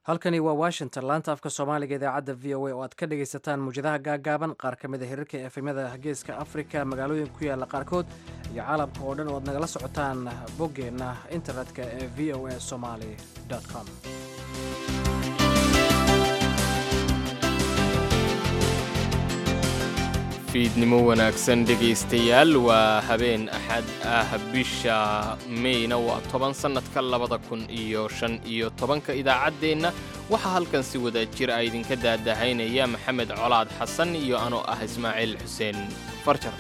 halkani waa washington laanta afka soomaaliga idaacadda v o a oo aad ka dhagaysataan muwjadaha gaagaaban qaar ka mid a hirarka efemyada geeska afrika magaalooyin ku yaala qaarkood iyo caalamka oo dhan oo aad nagala socotaan boggeenna internetka ee v o a somaly com fiidnimo wanaagsan dhegaystayaal waa habeen axad ah bisha meyna waa toban sannadka labada kun iyo shan iyo tobanka idaacaddeenna waxaa halkan si wada jir a idinka daadahaynaya maxamed colaad xasan iyo anoo ah ismaaciil xuseen farjar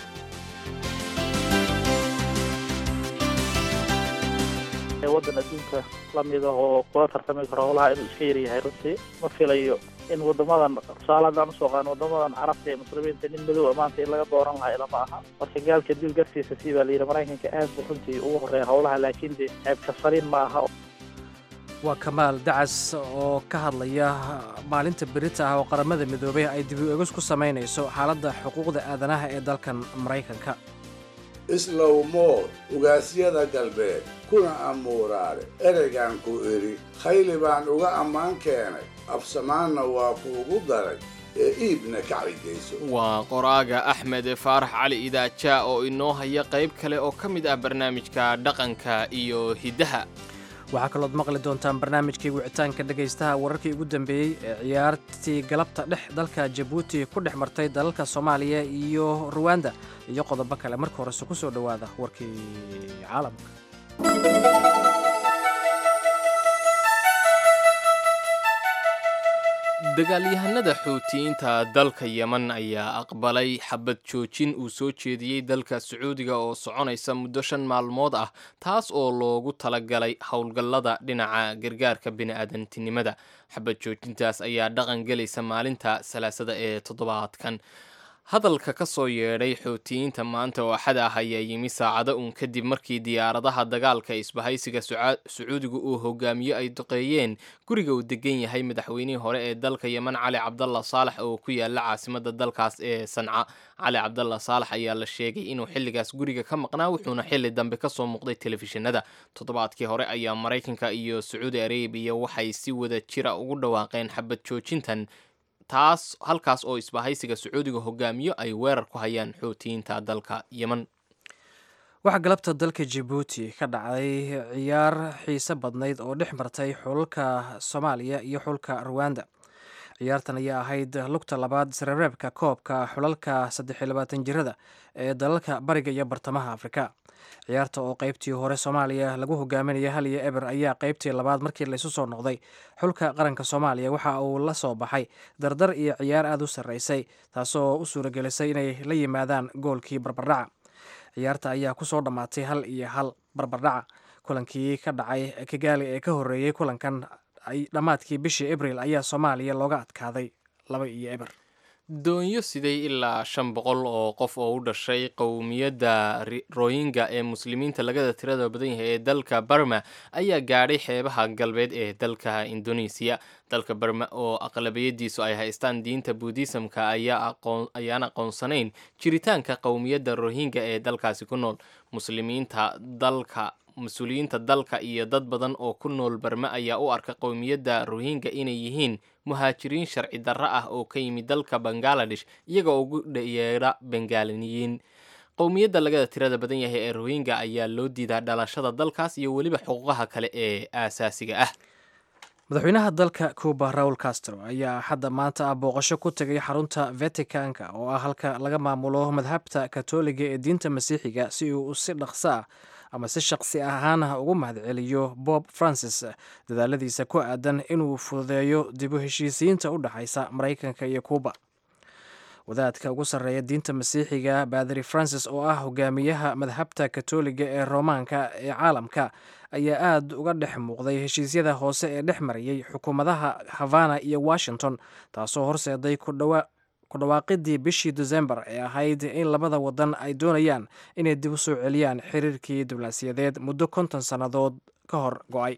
waddan adduunka la mida oo kula tartami karo howlaha inuu iska yaryahay runtii ma filayo in waddamadan tusaale haddaan usoo qaano waddamadan carabta ee muslimiinta nin madow maanta in laga dooran lahaa ilama aha marka gaalka dil gartiisa sii baa layidhi maraykanka aad buu runtii ugu horreeya howlaha laakiin dee ceebka saliin ma aha waa kamaal dacas oo ka hadlaya maalinta berita ah oo qaramada midoobay ay dib u eegis ku samaynayso xaaladda xuquuqda aadanaha ee dalkan maraykanka islow mood ugaasyada galbeed kuna amuuraale ereygaan ku idhi khayli baan uga ammaan keenay absamaanna waa kuugu daray ee iibna kacligayso waa qoraaga axmed faarax cali idaaja oo inoo haya qayb kale oo ka mid ah barnaamijka dhaqanka iyo hiddaha waxaa kalooad maqli doontaan barnaamijkii wicitaanka dhegaystaha wararkii ugu dambeeyey ee ciyaartii galabta dhex dalka jabuuti ku dhex martay dalalka soomaaliya iyo ruwanda iyo qodobo kale marka horese ku soo dhowaada warkii caalamka dagaalyahanada xuutiyiinta dalka yeman ayaa aqbalay xabad joojin uu soo jeediyey dalka sacuudiga oo soconaysa muddo shan maalmood ah taas oo loogu talagalay howlgallada dhinaca gargaarka bini'aadantinimada xabad joojintaas ayaa dhaqan gelaysa maalinta salaasada ee toddobaadkan hadalka ka soo yeedhay xuutiyiinta maanta oo axad ah ayaa yimi saacado uun kadib markii diyaaradaha dagaalka isbahaysiga sacuudiga uu hogaamiyo ay duqeeyeen guriga uu degan yahay madaxweynihii hore ee dalka yeman cali cabdalla saalax oo ku yaala caasimada dalkaas ee sanca cali cabdalla saalax ayaa la sheegay inuu xilligaas guriga ka maqnaa wuxuuna xilli dambe kasoo muuqday telefishinada toddobaadkii hore ayaa maraykanka iyo sacuudi arabiya waxay si wada jira ugu dhawaaqeen xabad joojintan taas halkaas oo isbahaysiga sacuudiga hogaamiyo ay weerar ku hayaan xuutiyiinta dalka yeman waxaa galabta dalka jabuuti ka dhacday ciyaar xiise badnayd oo dhex martay xulka soomaaliya iyo xulka ruwanda ciyaartan ayaa ahayd lugta labaad sarareebka koobka xulalka saddex iyo labaatan jirada ee dalalka bariga iyo bartamaha afrika ciyaarta oo qaybtii hore soomaaliya lagu hogaaminaya hal iyo eber ayaa qaybtii labaad markii laysu soo noqday xulka qaranka soomaaliya waxa uu la soo baxay dardar iyo ciyaar aada u sarreysay taasoo u suuragelisay inay la yimaadaan goolkii barbardhaca ciyaarta ayaa kusoo dhammaatay hal iyo hal barbardhaca kulankii ka dhacay kigaali ee ka horreeyey kulankan dhammaadkii bishii abril ayaa soomaaliya looga adkaaday laba iyo eber doonyo siday ilaa shan boqol oo qof oo u dhashay qowmiyadda royinga ee muslimiinta lagada tirada badan yahay ee dalka barma ayaa gaadhay xeebaha galbeed ee dalka indonesiya dalka barma oo aqlabiyadiisu ay haystaan diinta buudhisamka ayaan aqoonsanayn jiritaanka qowmiyadda rohingya ee dalkaasi ku nool muslimiinta dalka mas-uuliyiinta dalka iyo dad badan oo ku nool barma ayaa u arka qowmiyadda rohingya inay yihiin muhaajiriin sharci darro ah oo ka yimid dalka bangaladesh iyaga oo ugu yeedha bengaaliniyiin qowmiyadda lagada tirada badan yahay ee rohingya ayaa loo diidaa dhalashada dalkaas iyo weliba xuquuqaha kale ee aasaasiga ah madaxweynaha dalka cuba raul castro ayaa hadda maanta ah booqasho ku tegay xarunta vaticanka oo ah halka laga maamulo madhabta katoliga ee diinta masiixiga si uu si dhaqso ah ama si shaqsi ahaanah ugu mahadceliyo bob francis dadaaladiisa ku aadan inuu fududeeyo dib u heshiisiyiinta u dhexaysa maraykanka iyo cuuba wadaadka ugu sarreeya diinta masiixiga baadari francis oo ah hogaamiyaha madhabta katoliga ee roomaanka ee caalamka ayaa aad uga dhex muuqday heshiisyada hoose ee dhex marayay xukuumadaha havana iyo washington taasoo horseeday ku dhawaaqidii bishii desembar ee ahayd in labada wadan ay doonayaan inay dib u soo celiyaan xiriirkii diblaasiyadeed muddo konton sannadood ka hor go-ay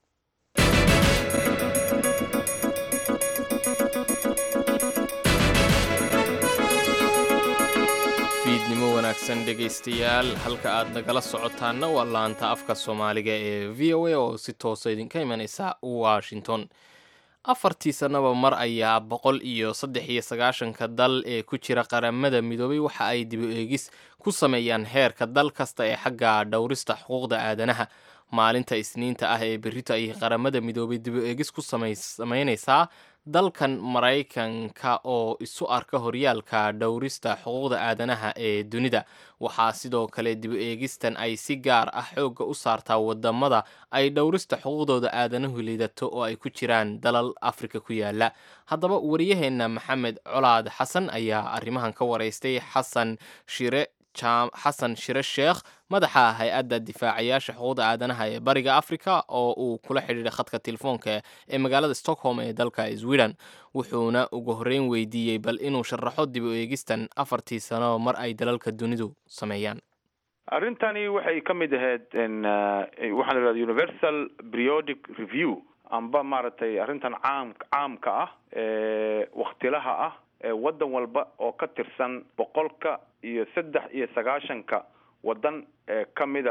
fiidnimo wanaagsan dhegaystayaal halka aad nagala socotaanna waa laanta afka soomaaliga ee v o a oo si toosa idinka imanaysa washington afartii sannaba mar ayaa boqol iyo saddex iyo sagaashanka dal ee ku jira qaramada midoobay waxa ay dibu eegis ku sameeyaan heerka dal kasta ee xagga dhowrista xuquuqda aadanaha maalinta isniinta ah ee berrito ayay qaramada midoobay dibu eegis ku samaynaysaa dalkan maraykanka oo isu arka horyaalka dhowrista xuquuqda aadanaha ee dunida waxaa sidoo kale dibu eegistan ay si gaar ah xoogga u saartaa wadamada ay dhowrista xuquuqdooda aadanuhu liidato oo ay ku jiraan dalal afrika ku yaala haddaba wariyaheenna maxamed colaad xasan ayaa arrimahan ka waraystay xasan shire xasan shire sheekh madaxa hay-adda difaacayaasha xuquuqda aadanaha ee bariga africa oo uu kula xidhiidhay khadka telefoonka ee magaalada stockholm ee dalka sweden wuxuuna ugu horreyn weydiiyey bal inuu sharaxo dib u eegistan afartii sano mar ay dalalka dunidu sameeyaan arrintani waxay ka mid ahayd waxaa la yidhahda universal periodic review amba maaragtay arrintan caam caamka ah ee waktilaha ah ee waddan walba oo ka tirsan boqolka iyo saddex iyo sagaashanka waddan ee ka mida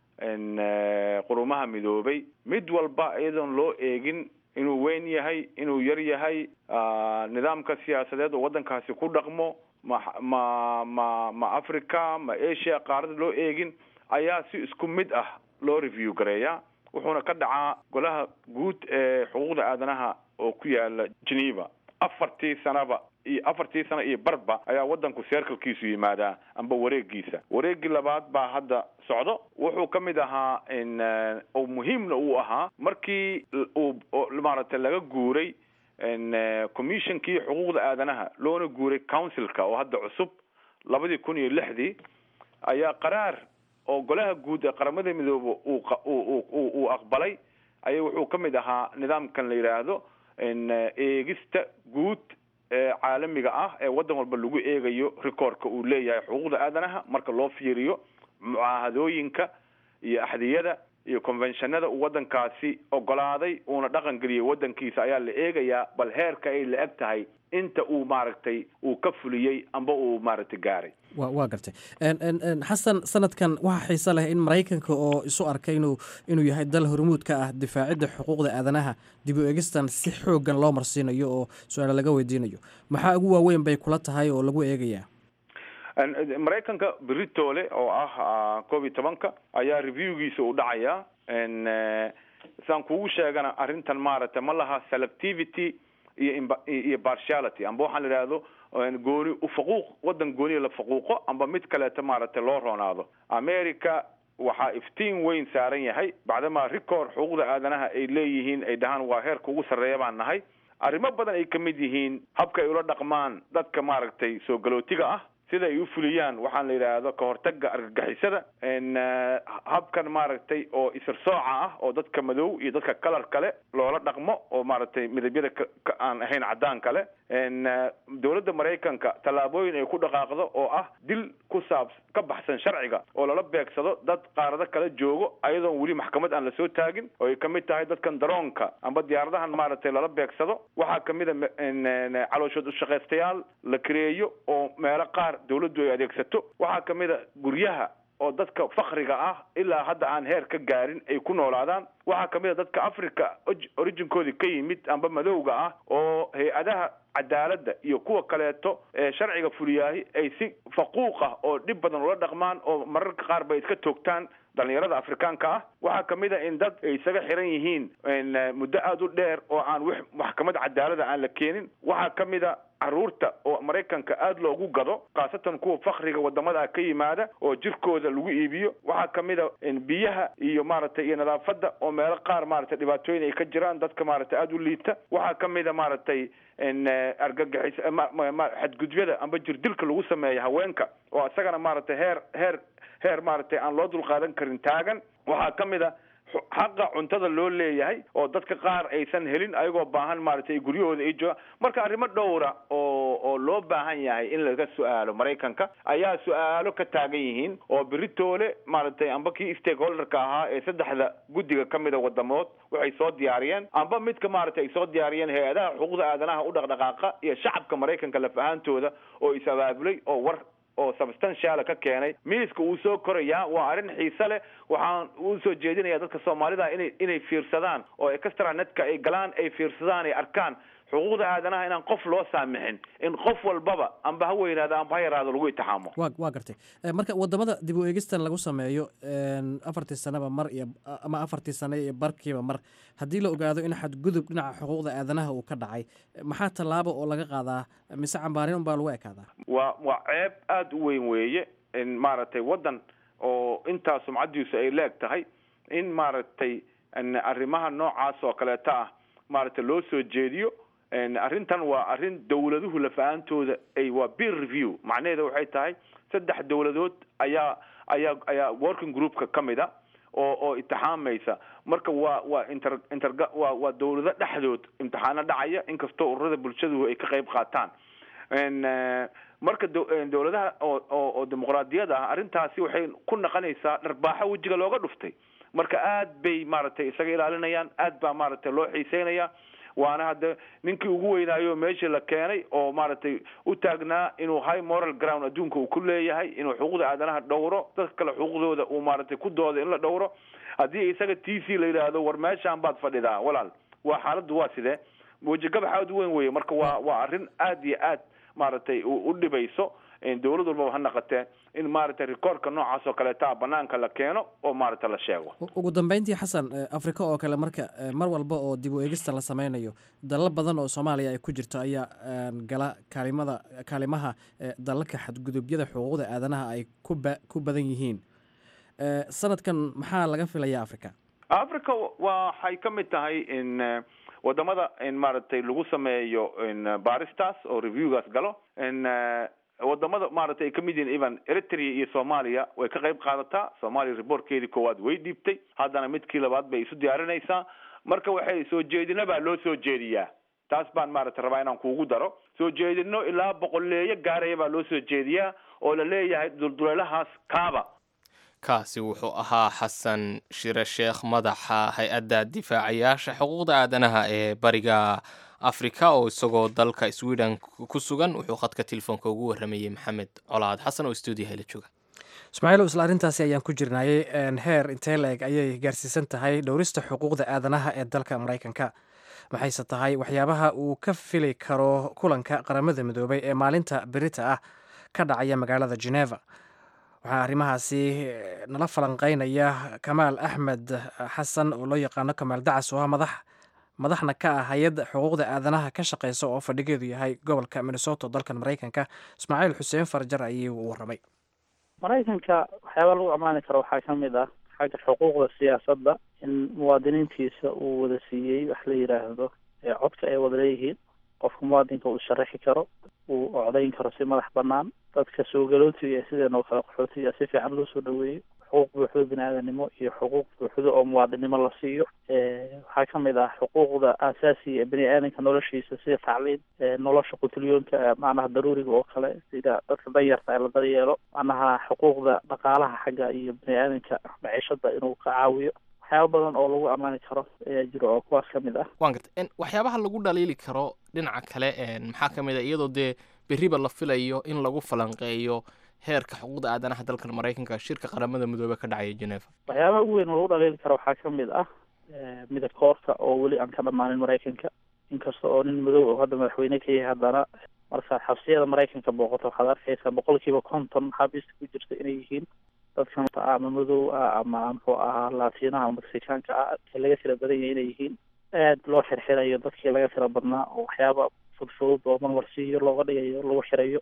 qurumaha midoobay mid walba iyadoon loo eegin inuu weyn yahay inuu yar yahay nidaamka siyaasadeed oo waddankaasi ku dhaqmo ma ma ma ma africa ma asia qaarada loo eegin ayaa si isku mid ah loo review gareeyaa wuxuuna ka dhacaa golaha guud ee xuquuqda aadanaha oo ku yaala geneva afartii sanaba iyo afartii sano iyo barba ayaa waddanku seerkalkiisu yimaadaa amba wareegiisa wareegii labaad baa hadda socdo wuxuu ka mid ahaa oo muhiimna uu ahaa markii uu maaragtay laga guuray commissionkii xuquuqda aadanaha loona guuray councilka oo hadda cusub labadii kun iyo lixdii ayaa qaraar oo golaha guud ee qaramada midoobe uu uu aqbalay aya wuxuu ka mid ahaa nidaamkan la yidhaahdo eegista guud ee caalamiga ah ee waddan walba lagu eegayo recordka uu leeyahay xuquuqda aadanaha marka loo fiiriyo mucaahadooyinka iyo axdiyada iyo conventionada uu waddankaasi ogolaaday uuna dhaqan geliyay waddankiisa ayaa la eegayaa bal heerka ay la eg tahay inta uu maaragtay uu ka fuliyey amba uu maaragtay gaaray wa waa gartay xasan sanadkan waxaa xiise leh in maraykanka oo isu arkay inuu inuu yahay dal hormuud ka ah difaacidda xuquuqda aadanaha dib u eegistan si xoogan loo marsiinayo oo su-aala laga weydiinayo maxaa ugu waaweyn bay kula tahay oo lagu eegayaa maraykanka britole oo ah koob iyo tobanka ayaa reviewgiisa u dhacaya saan kugu sheegana arrintan maaragtay ma laha selectivity iyo iyo partiality amba waxaan la idhaahdo gooni ufaquuq waddan gooniya la faquuqo amba mid kaleeto maaragtay loo roonaado america waxaa iftiin weyn saaran yahay bacdamaa record xuquuqda aadanaha ay leeyihiin ay dhahaan waa heerka ugu sarreeya baan nahay arrimo badan ay ka mid yihiin habka ay ula dhaqmaan dadka maaragtay soo galootiga ah sida ay u fuliyaan waxaan la yidhaahdo ka hortaga argagixisada habkan maaragtay oo isirsooca ah oo dadka madow iyo dadka kalar kale loola dhaqmo oo maaragtay midabyada ka aan ahayn caddaan kale dowladda maraykanka tallaabooyin ay ku dhaqaaqdo oo ah dil ku saab ka baxsan sharciga oo lala beegsado dad qaarado kala joogo ayadoon weli maxkamad aan lasoo taagin oo ay kamid tahay dadkan daroonka amba diyaaradahan maaragtay lala beegsado waxaa kamid a calooshood ushaqaystayaal la kareeyo oo meelo qaar dawladdu ay adeegsato waxaa kamid a guryaha oo dadka fakriga ah ilaa hadda aan heer ka gaarin ay ku noolaadaan waxaa kamid a dadka africa originkoodii ka yimid amba madowga ah oo hay-adaha cadaaladda iyo kuwa kaleeto ee sharciga fuliyaahi ay si faquuq ah oo dhib badan ula dhaqmaan oo mararka qaar bay iska toogtaan dhalinyarada afrikaanka ah waxaa kamid a in dad ay isaga xiran yihiin muddo aada u dheer oo aan w maxkamad cadaalada aan la keenin waxaa kamid a caruurta oo maraykanka aada loogu gado khaasatan kuwa fakriga wadamada ka yimaada oo jirkooda lagu iibiyo waxaa kamid a biyaha iyo maaragtay iyo nadaafada oo meelo qaar maaragtay dhibaatooyin ay ka jiraan dadka maaragtay aada u liita waxaa kamid a maaragtay argagixis xadgudyada amba jirdilka lagu sameeya haweenka oo isagana maaragtay heer heer heer maaragtay aan loo dulqaadan karin taagan waxaa kamid a xaqa cuntada loo leeyahay oo dadka qaar aysan helin ayagoo baahan maaragtay guryahooda ay joogaan marka arrimo dhowra oo oo loo baahan yahay in laga su-aalo maraykanka ayaa su-aalo ka taagan yihiin oo beritoole maaragtay amba kii stakeholderka ahaa ee saddexda guddiga kamid a wadamood waxay soo diyaariyeen amba midka maaragtay ay soo diyaariyeen hay-adaha xuquuqda aadanaha u dhaqdhaqaaqa iyo shacabka maraykanka laf ahaantooda oo is abaabulay oo war oo substantiala ka keenay miiska uu soo korayaa waa arrin xiise leh waxaan u soo jeedinayaa dadka soomaalida inay inay fiirsadaan oo extra netka ay galaan ay fiirsadaan ay arkaan xuquuqda aadanaha inaan qof loo saamixin in qof walbaba amba ha weynaado amba ha yaraado lagu itixaamo wa waa gartay marka wadamada dib u eegistan lagu sameeyo afartii sanaba mar iyo ama afartii sane iyo barkiiba mar haddii la ogaado in xadgudub dhinaca xuquuqda aadanaha uu ka dhacay maxaa tallaabo oo laga qaadaa mise cambaarin unbaa lagu ekaadaa waa waa ceeb aada u weyn weeye in maaragtay waddan oo intaa sumcadiisu ay leeg tahay in maaragtay arrimaha noocaas oo kaleeto ah maaragtay loo soo jeediyo arrintan waa arrin dawladuhu lafa-aantooda ay waa beer review macnaheeda waxay tahay saddex dawladood ayaa ayaa ayaa working groupka ka mid a oo oo imtixaamaysa marka waa waa inter interga waa waa dawlado dhexdood imtixaano dhacaya inkastoo ururada bulshadu ay ka qayb qaataan marka dawladaha oo oo oo dimuqraadiyada ah arrintaasi waxay ku naqanaysaa dharbaaxo wejiga looga dhuftay marka aad bay maaragtay isaga ilaalinayaan aad baa maaragtay loo xiiseynaya waana hadda ninkii ugu weynaayo meeshii la keenay oo maaragtay u taagnaa inuu high moral ground adduunka uu ku leeyahay inuu xuquuqda aadanaha dhowro dadka kale xuquuqdooda uu maaragtay ku dooda in la dhowro haddii isaga t c la yidhaahdo war meeshaan baad fadhidaa walaal waa xaaladdu waa sidee wejigabax aada u weyn weeye marka waa waa arrin aad iyo aad maaragtay u dhibayso dawlad walbaba ha naqatee in maaragtay rikoorka noocaas oo kaleeta banaanka la keeno oo maaragta la sheego ugu dambeyntii xasan afrika oo kale marka mar walba oo dib u eegista la sameynayo dalal badan oo soomaaliya ay ku jirto ayaa gala kaalimada kaalimaha dalalka xadgudubyada xuquuqda aadanaha ay kuba ku badan yihiin sanadkan maxaa laga filaya africa africa waxay ka mid tahay in wadamada in maaragtay lagu sameeyo baaristaas oo reviewgaas galo in wadamada maaragtay ay kamid yihiin even eritrea iyo soomaaliya way ka qayb qaadataa soomaaliya reportkeedii koowaad way dhiibtay haddana midkii labaad bay isu diyaarinaysaa marka waxay soo jeedina baa loo soo jeediyaa taas baan maaragtay rabaa inaan kuugu daro soo jeedino ilaa boqoleeyo gaaraya baa loo soo jeediyaa oo la leeyahay dulduleelahaas kaaba kaasi wuxuu ahaa xasan shire sheekh madaxa hay-adda difaacayaasha xuquuqda aadanaha ee bariga africa oo isagoo dalka sweden ku sugan wuxuu khadka telefoonka ugu waramayey maxamed colaad xasan oo stuudiyaha la jooga ismaaciil isla arrintaasi ayaan ku jirnayay heer intee la-eg ayay gaarsiisan tahay dhowrista xuquuqda aadanaha ee dalka maraykanka maxayse tahay waxyaabaha uu ka fili karo kulanka qaramada midoobay ee maalinta berita ah ka dhacaya magaalada geneva waxaa arrimahaasi nala falanqeynaya kamaal axmed xasan oo loo yaqaano kamaal dacas oo ah madax madaxna ka ah hay-adda xuquuqda aadanaha ka shaqeysa oo fadhigeedu yahay gobolka minnesota dalkan maraykanka ismaaciil xuseen farjar ayuu u waramay maraykanka waxyaaba lagu ammaani karo waxaa ka mid ah xagga xuquuqda siyaasadda in muwaadiniintiisa uu wada siiyey wax la yidhaahdo codka ay wada leeyihiin qofka muwaadinka uu sharaxi karo uu ocdayn karo si madax banaan dadka soogalootiga ee sideen oo kale qaxootiga si fiican loo soo dhaweeyo xuquuq buuxdo bini aadanimo iyo xuquuq buuxdo oo muwaadinimo la siiyo waxaa kamid ah xuquuqda aasaasiga ee bini aadanka noloshiisa sida tacliim nolosha qutilyoonka macnaha daruuriga oo kale sida dadka danyarta ee la daryeelo macnaha xuquuqda dhaqaalaha xagga iyo bini aadanka maciishada inuu ka caawiyo waxyaaba badan oo lagu ammaani karo ayaa jiro oo kuwaas ka mid ah waan garta waxyaabaha lagu dhaliili karo dhinaca kale maxaa ka mid a iyadoo dee berriba la filayo in lagu falanqeeyo heerka xuquuqda aadanaha dalkan maraykanka shirka qaramada midoobe ka dhacaya geneva waxyaabaha ugu weyn oo lagu dhaliili karo waxaa ka mid ah midab koorka oo weli aan ka dhammaanin maraykanka inkasta oo nin madow oo hadda madaxweyne ka yahay haddana markaad xabsiyada maraykanka booqato waxaad arkaysaa boqol kiiba konton maxaabiista ku jirta inay yihiin dadkan ama madow ah ama muxuu ahaa laatiinaha ama mexicaanka ah ee laga tira badan yahay inay yihiin aad loo xirxirayo dadkii laga tira badnaa oo waxyaaba fudfudud oo marmarsiiyo looga dhigayo lagu xirayo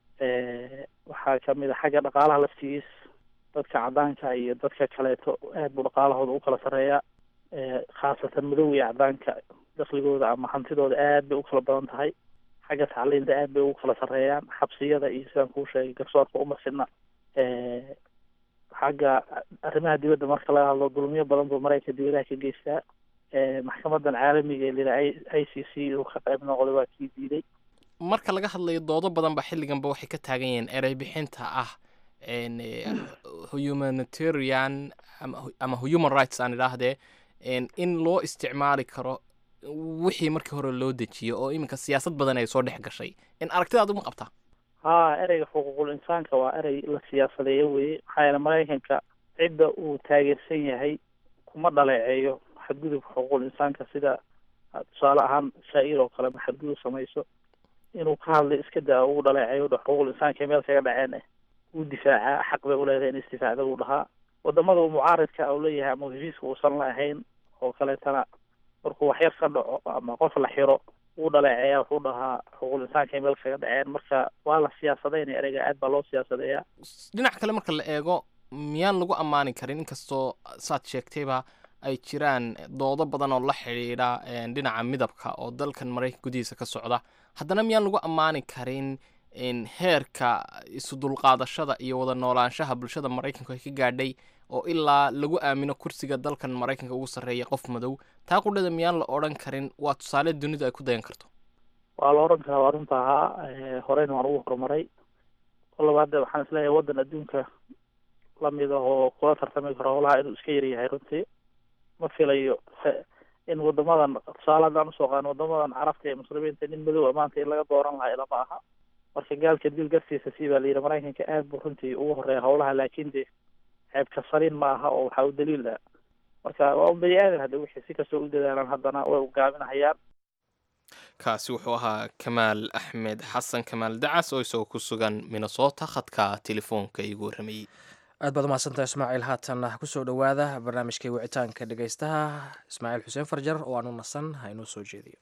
waxaa kamid a xagga dhaqaalaha laftigiis dadka cadaanka iyo dadka kaleeto aad buu dhaqaalahooda u kala sarreeyaa khaasatan madow iyo cadaanka dakligooda ama hantidooda aad bay u kala badan tahay xagga tacliinta aad bay ugu kala sarreeyaan xabsiyada iyo sidaan kuu sheegay garsoorka uma sidna xagga arrimaha dibadda marka laga hadlo dulmiyo badan buu maraykanka dibadaha ka geystaa maxkamadan caalamiga ee lila i c c inuu ka qayb noqday waa kii diiday marka laga hadlayo doodo badan ba xilliganba waxay ka taagan yihiin erey bixinta ah humanitarian ama human rights aan idhaahdee in loo isticmaali karo wixii markii hore loo dejiyo oo iminka siyaasad badan ay soo dhex gashay in aragtidaad uma qabtaa haa ereyga xuquuqul insaanka waa erey la siyaasadeeyo weye maxaa yeele maraykanka cidda uu taageersan yahay kuma dhaleeceeyo xadgudubka xuquuqul insaanka sida tusaale ahaan saa-ir oo kale ma xadgudub samayso inuu ka hadlay iska daa ugu dhaleeceeyo dha xuquuqul insaanka meel kaga dhaceen eh wuu difaacaa xaq bay uleedahay in isdifaacda uu dhahaa wadamada uu mucaaridka u leeyahay ama heshiiska uusan la ahayn oo kaleetana markuu waxyar ka dhaco ama qof la xiro wuu dhaleeceeyaa wuxuu dhahaa xuquuqul insaanka meel kaga dhaceen marka waa la siyaasadeynaya ereyga aad baa loo siyaasadeeyaa dhinac kale marka la eego miyaan lagu ammaani karin inkastoo saad sheegtayba ay jiraan doodo badan oo la xidhiidha dhinaca midabka oo dalkan maraykanka gudihiisa ka socda haddana miyaan lagu ammaani karin heerka isu dulqaadashada iyo wada noolaanshaha bulshada maraykanku ay ka gaadhay oo ilaa lagu aamino kursiga dalkan maraykanka ugu sarreeya qof madow taa qudhada miyaan la odhan karin waa tusaale dunidu ay ku dayan karto waa la odhan karaa waa runta ahaa horeyna waan ugu horumaray o labaad waxaan isleeyahay waddan adduunka lamid ah oo kula tartami karo howlaha inuu iska yaryahay runtii ma filayo in wadamadan tusaale haddaan usoo qaano wadamadan carabta ee muslimiinta nin madow maanta in laga dooran lahaa ilama aha marka gaalka dil gartiisa sii baa layidhi maraykanka aad buu runtii ugu horeeya howlaha laakin de ceebka saliin ma aha oo waxaa u daliil ah marka waa un bani aadan hadda wixii si kastoo u dadaalaan haddana way ugaaminahayaan kaasi wuxuu ahaa kamaal axmed xasan kamaal dacas oo isagoo ku sugan minnesota khadka telefoonka igu warramayey aad baad umahadsantaha ismaaciil haatan kusoo dhowaada barnaamijkai wicitaanka dhegaystaha ismaaciil xuseen farjar oo aan u nasan ha inoo soo jeediyo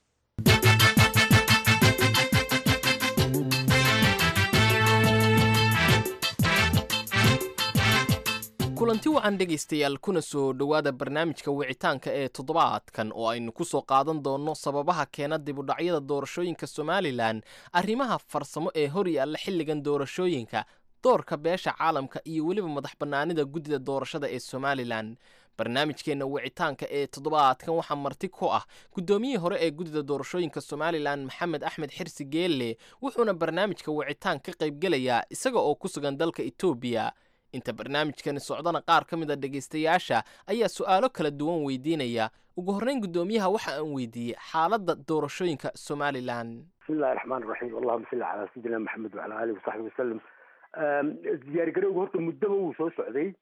kulanti wacan dhegaystayaal kuna soo dhowaada barnaamijka wicitaanka ee toddobaadkan oo aynu ku soo qaadan doonno sababaha keena dibudhacyada doorashooyinka somalilan arrimaha farsamo ee hor yaalla xilligan doorashooyinka doorka beesha caalamka iyo weliba madax bannaanida guddida doorashada ee somalilan barnaamijkeenna wicitaanka ee toddobaadkan waxaa marti ku ah guddoomiyihii hore ee guddida doorashooyinka somalilan maxamed axmed xirsi geelle wuxuuna barnaamijka wicitaan ka qaybgelayaa isaga oo ku sugan dalka etoobiya inta barnaamijkani socdana qaar ka mid a dhegaystayaasha ayaa su'aalo kala duwan weydiinaya ugu horreyn guddoomiyaha waxa aan weydiiyey xaaladda doorashooyinka somalilan bismillahi raxmaan raxiim allahuma salli calaa sayidina maxamed wacala aalihi wasaxbi wasalam diyaargarowga horta muddaba wuu soo socday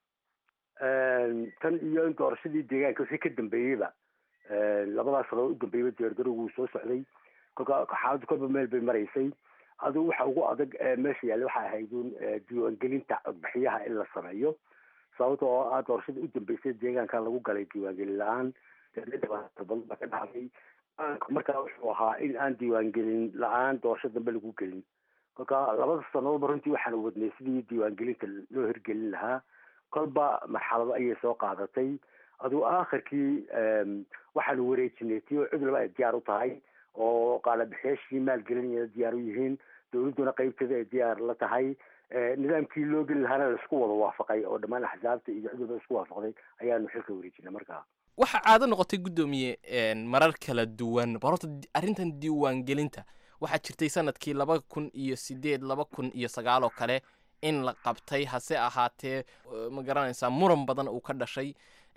tan iyo in doorashadii deegaanka wixii ka dambeeyeyba labadaas sano u dambeeyeyba diyaargarowga wuu soo socday kolka xaaladdu kolba meel bay maraysay adigu waxa ugu adag meesha yaalla waxay ahayd un diiwaangelinta codbixiyaha in la sameeyo sababta oo ah doorashadii u dambeysay deegaanka lagu galay diiwaangelin la-aan badan ba ka dhacday markaa wuxuu ahaa in aan diiwaangelin la-aan doorasho dambe lagu gelin kolka labada sanadoodba runtii waxaanu wadnay sidii diiwaangelinta loo hirgelin lahaa kolba marxalado ayay soo qaadatay adigu aakhirkii waxaanu wareejinay tii oo cid walba ay diyaar u tahay oo qaalabixiyaashii maalgelinaya diyaar u yihiin dowladduna qeybteeda ay diyaar la tahay nidaamkii loo geli lahaana laisku wada waafaqay oo dhammaan axsaabta iyo cid walba isku waafaqday ayaanu xilka wareejinay markaa waxaa caado noqotay guddoomiye marar kala duwan ba horta arrintan diiwaangelinta waxaa jirtay sanadkii laba kun iyo sideed laba kun iyo sagaal oo kale in la qabtay hase ahaatee ma garanaysaa muran badan uu ka dhashay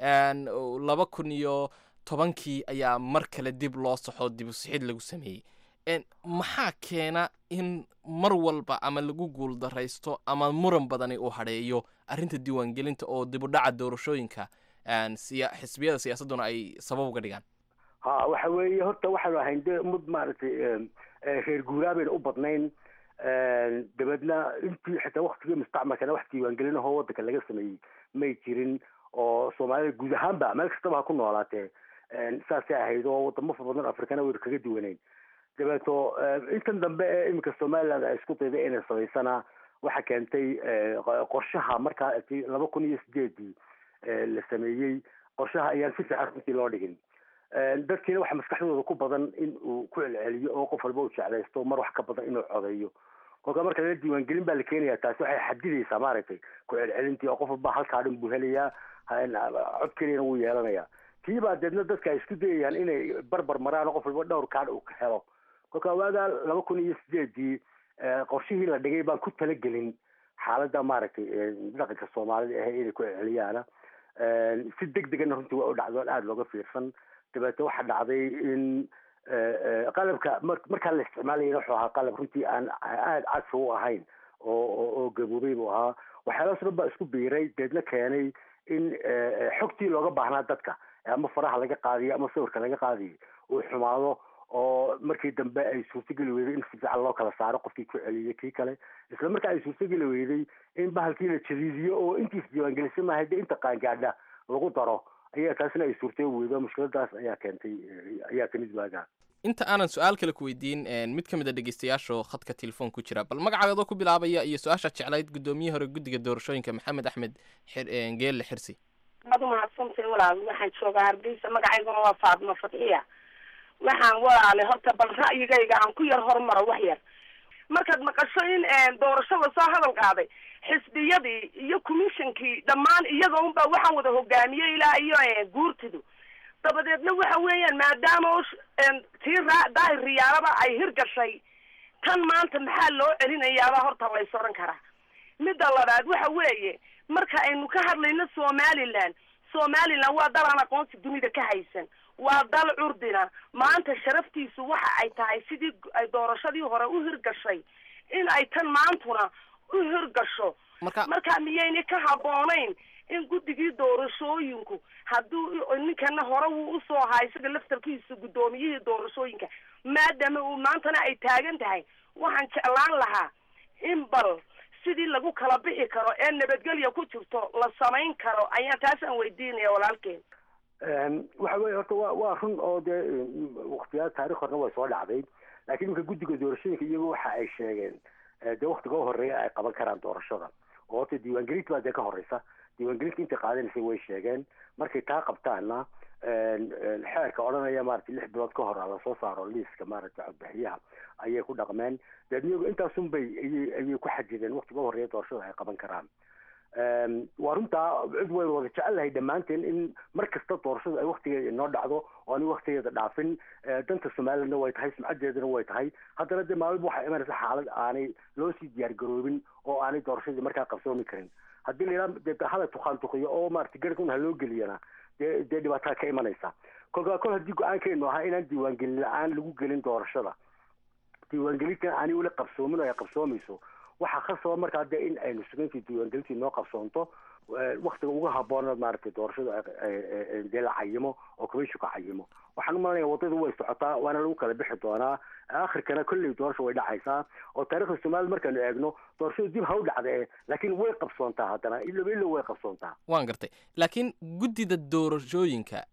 laba kun iyo tobankii ayaa mar kale dib loo saxo dibusixid lagu sameeyey maxaa keena in mar walba ama lagu guuldaraysto ama muran badani uu hadheeyo arrinta diiwaangelinta oo dibudhaca doorashooyinka xisbiyada siyaasadduna ay sabab uga dhigaan ha waxa weeye horta waxaanu ahayn de mud maaragtay reer guuraa bayna u badnayn dabeedna intii xitaa waktigii mustacmalkana wax diiwaangelinahoo waddanka laga sameeyey may jirin oo soomaalida guud ahaanba meel kastaba ha ku noolaatee saasay ahayd oo wadamo fara badan afrikana waynu kaga duwanayn dabeeto intan dambe ee iminka somaliland ay isku dayday inay samaysana waxa keentay qorshaha markaa laba kun iyo sideedii la sameeyey qorshaha ayaan si fiican runtii loo dhigin dadkiina waxa maskaxdooda ku badan in uu ku celceliyo oo qof walba uu jeclaysto mar wax ka badan inuu codeeyo kolka marka lala diiwaangelin baa la keenaya taasi waxay xadidaysaa maaragtay ku celcelintii oo qof walba halkaa dhan buu helayaa cod keliyana wuu yeelanayaa tii baa deedna dadka ay isku dayayaan inay barbar maraan oo qof walba dhowr kaadh uu ka helo kolka waagaa laba kun iyo sideedii qorshihii la dhigay baan ku talagelin xaaladda maaragtay dhaqanka soomaalida ahe inay ku celceliyaana si deg degana runtii waa u dhacdo aada looga fiirsan dabeete waxaa dhacday in qalabka markaa la isticmaalayana wuxuu ahaa qalab runtii aan aada casri u ahayn oo oo gaboobay buu ahaa waxyaalahaas dhan baa isku biiray deedna keenay in xogtii looga baahnaa dadka ama faraha laga qaadiyo ama sawirka laga qaadiyo uu xumaado oo markii dambe ay suurtogeli weyday in si fiican loo kala saaro qofkii ku celiyay kii kale isla markaa ay suurtogeli weyday in bahalkii la jadiidiyo oo intiis diiwaangelisa maahay dee inta qaangaadha lagu daro ayaa taasina ay suurtay weydo mushkiladaas ayaa keentay ayaa kamid waagaa inta aanan su-aal kale ku weydiin mid ka mid a dhegeystayaasho khadka telefoon ku jira bal magacaadoo ku bilaabaya iyo su-aashaad jeclayd guddoomiye hore guddiga doorashooyinka maxamed axmed geelle xirsi waad umahadsantay walaal waxaan joogaa hargeysa magacayguna waa faadmo fadxiya waxaan walaale horta bal ra'yigayga aan ku yar horumaro wax yar markaad maqasho in doorashada soo hadal qaaday xisbiyadii iyo commissionkii dhammaan iyaga unbaa waxaan wada hogaamiyey ilaa iyo guurtidu dabadeedna waxa weeyaan maadaama tii raa daahir riyaalaba ay hirgashay tan maanta maxaa loo celinayaabaa horta lays odhan karaa midda labaad waxa weeye marka aynu ka hadlayno somaliland somaliland waa dal aan aqoonsi dunida ka haysan waa dal curdina maanta sharaftiisu waxa ay tahay sidii ay doorashadii hore u hirgashay in ay tan maantuna u hirgasho marka marka miyayna ka habboonayn in guddigii doorashooyinku hadduu ninkana hore wuu usoo ahaa isaga laftarkiisa guddoomiyihii doorashooyinka maadaama uu maantana ay taagan tahay waxaan jeclaan lahaa in bal sidii lagu kala bixi karo ee nabadgelya ku jirto la samayn karo ayaan taasaan weydiinaya walaalkeen waxa weye horta wa waa run oo dee waktiyaa taarikh horena way soo dhacday laakiin iminka guddiga doorashooyinka iyagu waxa ay sheegeen dee waktiga u horeeya ay qaban karaan doorashada oo horta diiwaangelinta baa dee ka horeysa diiwaangelinta intay qaadanaysay way sheegeen markay taa qabtaana xeerka odhanaya maaragtay lix bilood ka hor la soo saaro liiska maaragtay codbixiyaha ayay ku dhaqmeen deedna iyagu intaasun bay ayay ayay ku xadideen waktiga u horeeya doorashada ay qaban karaan waa runtaa cid waynu wada jecelnahay dhammaanteen in mar kasta doorashadu ay waktigeeda inoo dhacdo oo ani waktigeeda dhaafin danta somalilandna way tahay sumcadeedana way tahay haddana dee maalin waxaa imanaysa xaalad aanay loo sii diyaar garoobin oo aanay doorashadii markaa qabsoomi karin haddii la yidhaha dee hala tukaan tukiyo oo maaragtay garhkun ha loo geliyana dee dee dhibaataa ka imanaysa kolkaa kol haddii go-aankeenu ahaa inaan diiwaangelin la-aan lagu gelin doorashada diiwaangelintan aanay weli qabsoomin oo ay qabsoomayso waxaa khasaba markaa dee in aynu sugayntii diiwaangelintii noo qabsoonto waktiga ugu habboona maaragtay doorashadu dee la cayimo oo commissionka cayimo waxaan umalanaya waddadu way socotaa waana lagu kala bixi doonaa akhirkana kolley doorasha way dhacaysaa oo taarikhda soomaalida markaanu eegno doorashadu dib ha u dhacdee laakiin way qabsoontaa haddana iloba ilo way qabsoontaa waan gartay laakiin guddida doorashooyinka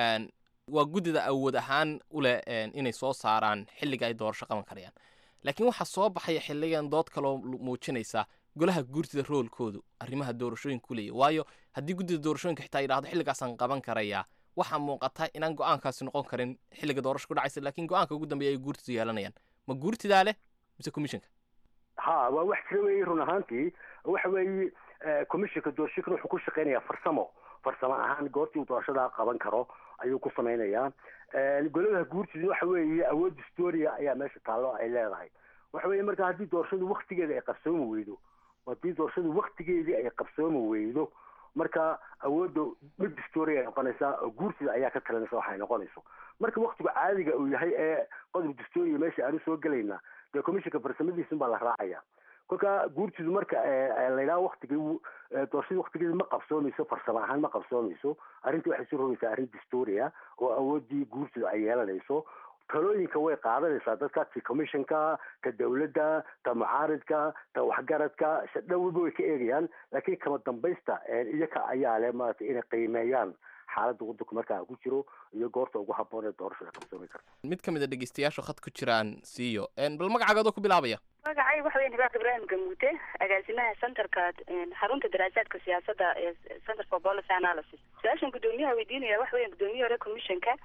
waa guddida awood ahaan u leh inay soo saaraan xilliga ay doorasho qaban karayaan laakiin waxaa soo baxaya xilligan dood kaloo muujinaysa golaha guurtida roolkoodu arrimaha doorashooyinka ku leeya waayo haddii guddida doorashooyinka xitaa yidhahdo xilligaasaan qaban karayaa waxaa muuqata inaan go-aankaasi noqon karin xilliga doorasho ku dhacaysa laakiin go-aanka ugu dambeeya ay guurtidu yeelanayaan ma guurtidaa leh mise commissionka ha waa wax jira weeye run ahaantii waxa weeye commissionka doorashooyinkan wuxuu ku shaqeynayaa farsamo farsamo ahaan goortii uu doorashadaa qaban karo ayuu ku samaynayaa goladaha guurtida waxa weeye awood historia ayaa meesha taallo ay leedahay waxa weeye marka haddii doorashadu waktigeeda ay qabsoomi weydo haddii doorashadu waktigeedii ay qabsoomi weydo marka awoodda mid historia ay noqonaysaa oo guurtida ayaa ka talinaysa waxay noqonayso marka waktigu caadiga uu yahay ee qodob historia meesha aanu soo gelayna dee commissionka farsamadiisun baa la raacaya kolka guurtidu marka layidhaha waktigii doorashadii waktigeeda ma qabsoomayso farsamo ahaan ma qabsoomayso arrintii waxay soo rogaysaa arrin distoria oo awooddii guurtidu ay yeelanayso talooyinka way qaadanaysaa dadka ti commissionka ta dawladda ta mucaaridka ta waxgaradka dhowba way ka eegayaan laakiin kama dambaysta iyaka ayaa leh maaragtay inay qiimeeyaan xaaladda waddanku markaa ku jiro iyo goorta ugu habboon ee doorashada qabsoomi karta mid ka mid a dhegeystayaashu khad ku jiraan siiyo bal magacaagadoo ku bilaabaya magacay waxa weya hibaaq ibraahim gamuute agaasimaha centerka xarunta daraasaadka siyaasadda ee center for policy analysis su-aashan guddoomiyaha weydiinaya waxa weya guddoomiye hore commissionka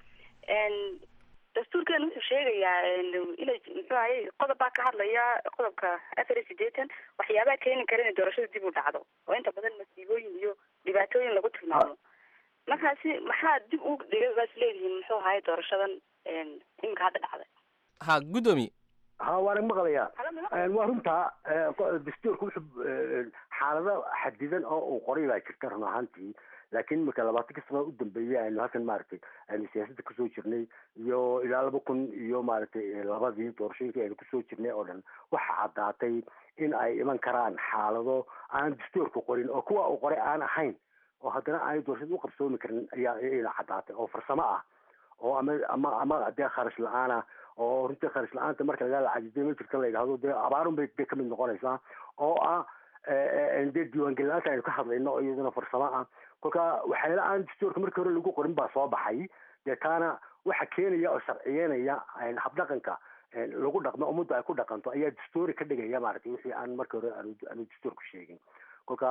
dastuurkeena wuxuu sheegayaa inay muxuu ahay qodob baa ka hadlaya qodobka afar iyo sideetan waxyaabaha keeni kara inay doorashada dib u dhacdo oo inta badan masiibooyin iyo dhibaatooyin lagu tilmaamo markaasi maxaa dib u dhigay baas leedihiin muxuu ahay doorashadan iminka hadda dhacday ha guddoomiye ha waana maqlayaa waa runtaa dastuurka wuxuu xaalado xadidan oo uu qoray baa jirta run ahaantii laakiin marka labaatankii sano u dambeeyey aynu halkan maaragtay aynu siyaasadda kusoo jirnay iyo ilaa laba kun iyo maaragtay labadii doorashooyinkii aynu kusoo jirnay oo dhan waxa caddaatay in ay iman karaan xaalado aan dastuurka qorin oo kuwa uu qoray aan ahayn oo haddana aanay doorashada u qabsoomi karin ayaa ina caddaatay oo farsamo ah oo ama ama ama dee kharash la-aana oo runtii kharash la-aanta marka laga lacajisay ma jirta la yidhahdo dee abaarun bay dee kamid noqonaysaa oo ah dee diiwaangelin la-aanta aynu ka hadlayno oo iyaduna farsamo ah kolka waxyaala aan dastuurka markii hore lagu qorin baa soo baxay dee taana waxa keenaya oo sharciyeynaya habdhaqanka lagu dhaqmo ummadda ay ku dhaqanto ayaa dastuuri ka dhigaya maaragtay wixii aan markii hore aanu aanu dastuurku sheegin kolka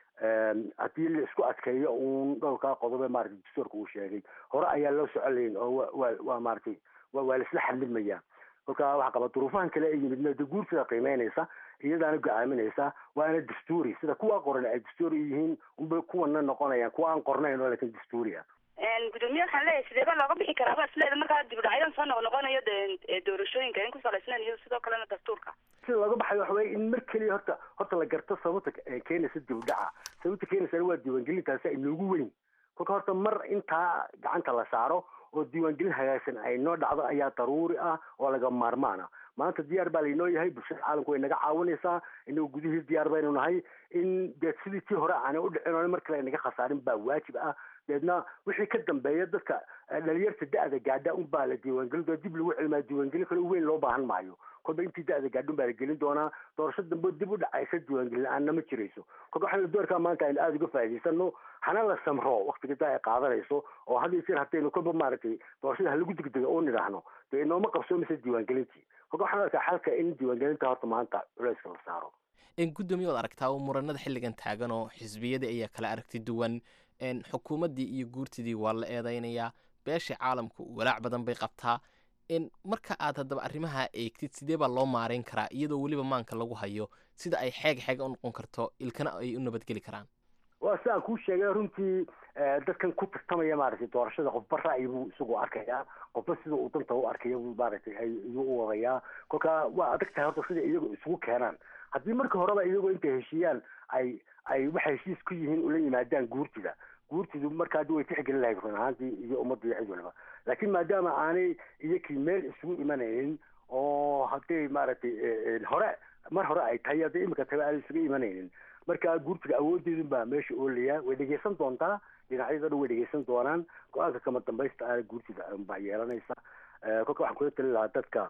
haddii la isku adkeeyo uun dhowrkaa qodobe maaragtay dastuurka uu sheegay hore ayaa loo socolayn oo wa waa waa maaragtay wa waa laisla xadlidmaya kolka waxaa qaba duruufahan kale ay yimid de guursida qiimeynaysa iyadaana go-aaminaysa waana dastuuri sida kuwa qoran ay dastuuri yihiin unbay kuwana noqonayaan kuwa aan qornayn oo laakiin dastuuri ah gudoomiye waxaan leeyahay sidee baa looga bixi karaa isleeda markaa dibudhacyadan soo noqnoqonayo de doorashooyinka in ku salaysnayn iyo sidoo kalena dastuurka sida looga baxayo waxa weye in mar keliya horta horta la garto sababta keenaysa dibudhaca sababta keenaysana waa diiwaangelintaasi inoogu weyn kolka horta mar intaa gacanta la saaro oo diiwaangelin hagaagsan ay noo dhacdo ayaa daruuri ah oo laga maarmaana maanta diyaar baa laynoo yahay bulshada caalamku way naga caawinaysaa inagu gudihii diyaar baynu nahay in dee sidii tii hore aanay udhicin oo mar kale naga khasaarin baa waajib ah deedna wixii ka dambeeya dadka dhalinyarta da-da gaadha un baa la diiwaangelin doona dib lagu celimaa diiwaangelin kale weyn loo baahan maayo kolba intii da-da gaadha un baa la gelin doonaa doorasho dambe dib u dhacaysa diiwaangelin la-aanna ma jirayso kolka waxaynu doorkaa maanta aynu aada uga faa'idaysano hana la samro waktiga da ay qaadanayso oo had iyo jeer haddaynu kolba maaragtay doorashada halagu degdega oo nidhaahno dee inooma qabsoomaysa diiwaangelintii kolka waxaan arkaa xalka in diiwaangelinta horta maanta culeyska la saaro gudoomiye waad aragtaa oo muranada xilligan taagan oo xisbiyadii ayaa kala aragti duwan xukuumaddii iyo guurtidii waa la eedeynayaa beesha caalamku walaac badan bay qabtaa marka aad haddaba arrimaha eegtid sidee baa loo maareyn karaa iyadoo weliba maanka lagu hayo sida ay xeeg xeega u noqon karto ilkana ay u nabadgeli karaan waa sidaan kuu sheegay runtii dadkan ku tartamaya maaragtay doorashada qofba ra'yi buu isagu arkayaa qofba sida uu danta u arkaya buu maaragtay ayuu u wadayaa kolka waa adag tahay horta sida iyagu isugu keenaan haddii marka horeba iyagoo intay heshiiyaan ay ay waxay heshiis ku yihiin ula yimaadaan guurtida guurtidu markaa way tixgelin lahayd run ahaantii iyo ummadda iyo cid waliba laakiin maadaama aanay iyakii meel isugu imanaynin oo hadday maaragtay hore mar hore ay tahay hadday imika tahay aanay isugu imanaynin marka guurtiga awoodeedun baa meesha oolaya way dhegeysan doontaa dhinacyada dhan way dhegeysan doonaan go-aanka kama dambaysta aana guurtida baa yeelanaysa kolka waxaan kula talin lahaa dadka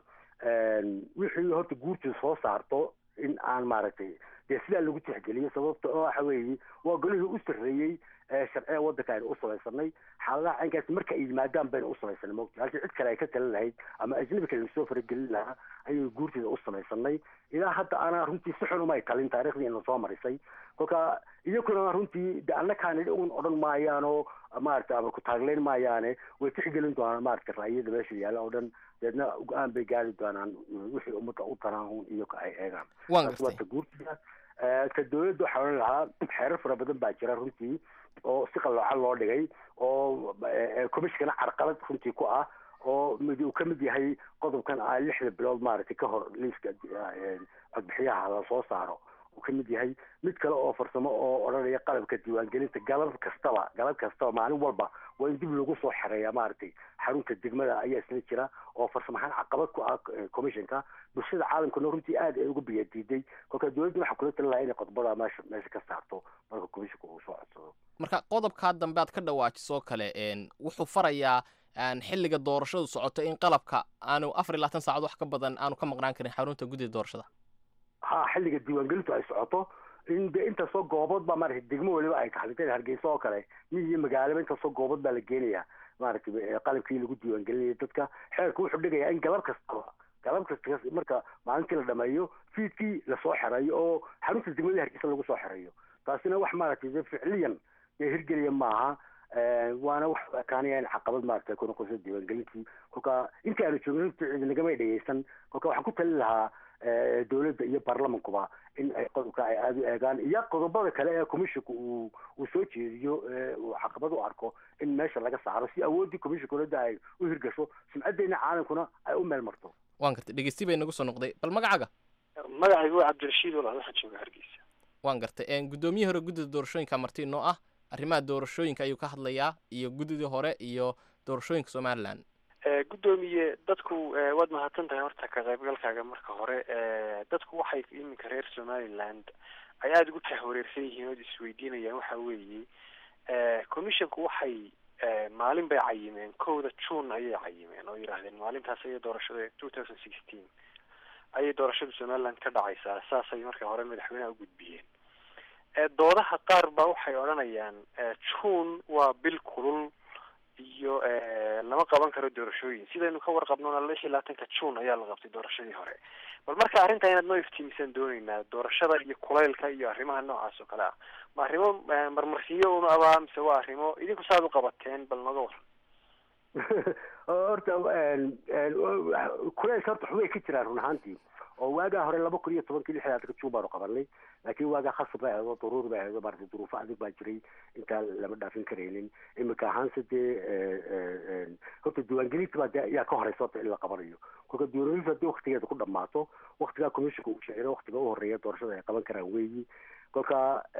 wixii horta guurtida soo saarto in aan maaragtay dee sidaa lagu tixgeliyo sababta oo waxa weeye waa golihii u sarreeyey sharciga waddanka aynu u samaysanay xaaladaha caynkaas marka ay yimaadaan baynu u samaysanay mogta halkii cid kale ay ka talin lahayd ama ajnabi kale lasoo faragelin lahaa ayay guurtida u samaysanay ilaa hadda ana runtii si xun umay talin taariikhdii ina soo marisay kolka iyakuna runtii de annakaani un odhan maayaan oo maaragtay ama ku taagleyn maayaane way tixgelin doonaan maaragtay ra'yada meesha yaalla oo dhan deedna go-aan bay gaari doonaan wixii ummadda u tanaahun iyago ay eegaan waata guurtida ka dawladda waxaa odhan lahaa xeerar fara badan baa jira runtii oo si qaloocan loo dhigay oo commissionkana carqalad runtii ku ah oo mid uu ka mid yahay qodobkan ah lixda bilood maaragtay ka hor liiska codbixiyaha la soo saaro uu ka mid yahay mid kale oo farsamo oo odhanaya qalabka diiwaangelinta galab kastaba galab kastaba maalin walba waa in dib lagu soo xereeya maaragtay xarunta degmada ayaa isla jira oo farsamahaan caqabad ku ah commissionka bulshada caalamkana runtii aad ay uga biyadiiday kolka dowladda waxaa kula talin lahaa inay qodobada meesha meesha ka saarto marka commissionka uu soo codsado marka qodobkaa dambe aad ka dhawaajiso kale wuxuu farayaa xilliga doorashadu socoto in qalabka aanu afar iyo labaatan saacad wax ka badan aanu ka maqnaan karin xarunta guddida doorashada ha xilliga diiwaangelintu ay socoto in de intaasoo goobood baa maaragtay degmo waliba ay taxditay hargeysa oo kale miyi iyo magaalaba intaasoo goobood baa la geenayaa maaragtay qalabkii lagu diiwaangelinaya dadka xeerka wuxuu dhigayaa in galab kastaba galab kasta marka maalintii la dhameeyo fiidkii lasoo xereeyo oo xarunta degmada hargeysa lagu soo xereeyo taasina wax maaragtay de ficliyan dee hirgeliya maaha waana wax ekaanaya in caqabad maaragtay ku noqoso diiwaangelintii kolka intii aanu joogin cidinagamay dhegeysan kolka waxaan ku talin lahaa dowladda iyo baarlamankuba in ay qodobka ay aada u eegaan iyo qodobada kale ee commissionka uu uu soo jeediyo uu caqabad u arko in meesha laga saaro si awooddii commissionka dowladda ay u hirgasho sumcaddeena caalamkuna ay u meel marto waan gartay dhegeysti bay nagu soo noqday bal magacaaga magacaygu waa cabdirashiid walaal waxaan jooga hargeysa waan gartay guddoomiyihii hore guddida doorashooyinka marti inoo ah arrimaha doorashooyinka ayuu ka hadlayaa iyo guddidii hore iyo doorashooyinka somalilan guddoomiye dadku waad mahadsan tahay horta ka qaybgalkaaga marka hore dadku waxay iminka reer somaliland ay aada ugu tahwareersan yihiin ood isweydiinayaan waxa weeye commissionku waxay maalin bay cayimeen kowda june ayay cayimeen oo yidhaahdeen maalintaas ayay doorashada two thousand sixteen ayay doorashada somaliland ka dhacaysaa saasay marka hore madaxweyneha u gudbiyeen doodaha qaar ba waxay odhanayaan june waa bil kulul iyo lama qaban karo doorashooyin sidaynu ka warqabnona lix iyo labaatanka june ayaa la qabtay doorashadii hore bal marka arrinta inaad noo iftiimisan dooneynaa doorashada iyo kulaylka iyo arrimaha noocaas oo kale ah ma arrimo marmarsiyo una abaa mise waa arrimo idinku saad u qabateen bal nooga waran horta kulaylka horta xubay ka jiraan run ahaantii oo waagaa hore laba kun iyo tobankii lix labaatanka june baanu qabanay laakiin waagaa khasab bay ahayd oo daruur bay ahayd oo maarata duruufo adag baa jiray intaan lama dhaafin karaynin imika ahaanse dee horta diiwaangelinta baa dee ayaa ka horeysa horta in la qabanayo kolka diiwaangelinta haddii waktigeeda ku dhamaato waktigaa commissionka uu sheegay waktiga u horeeya doorashada ay qaban karaan weeyi kolka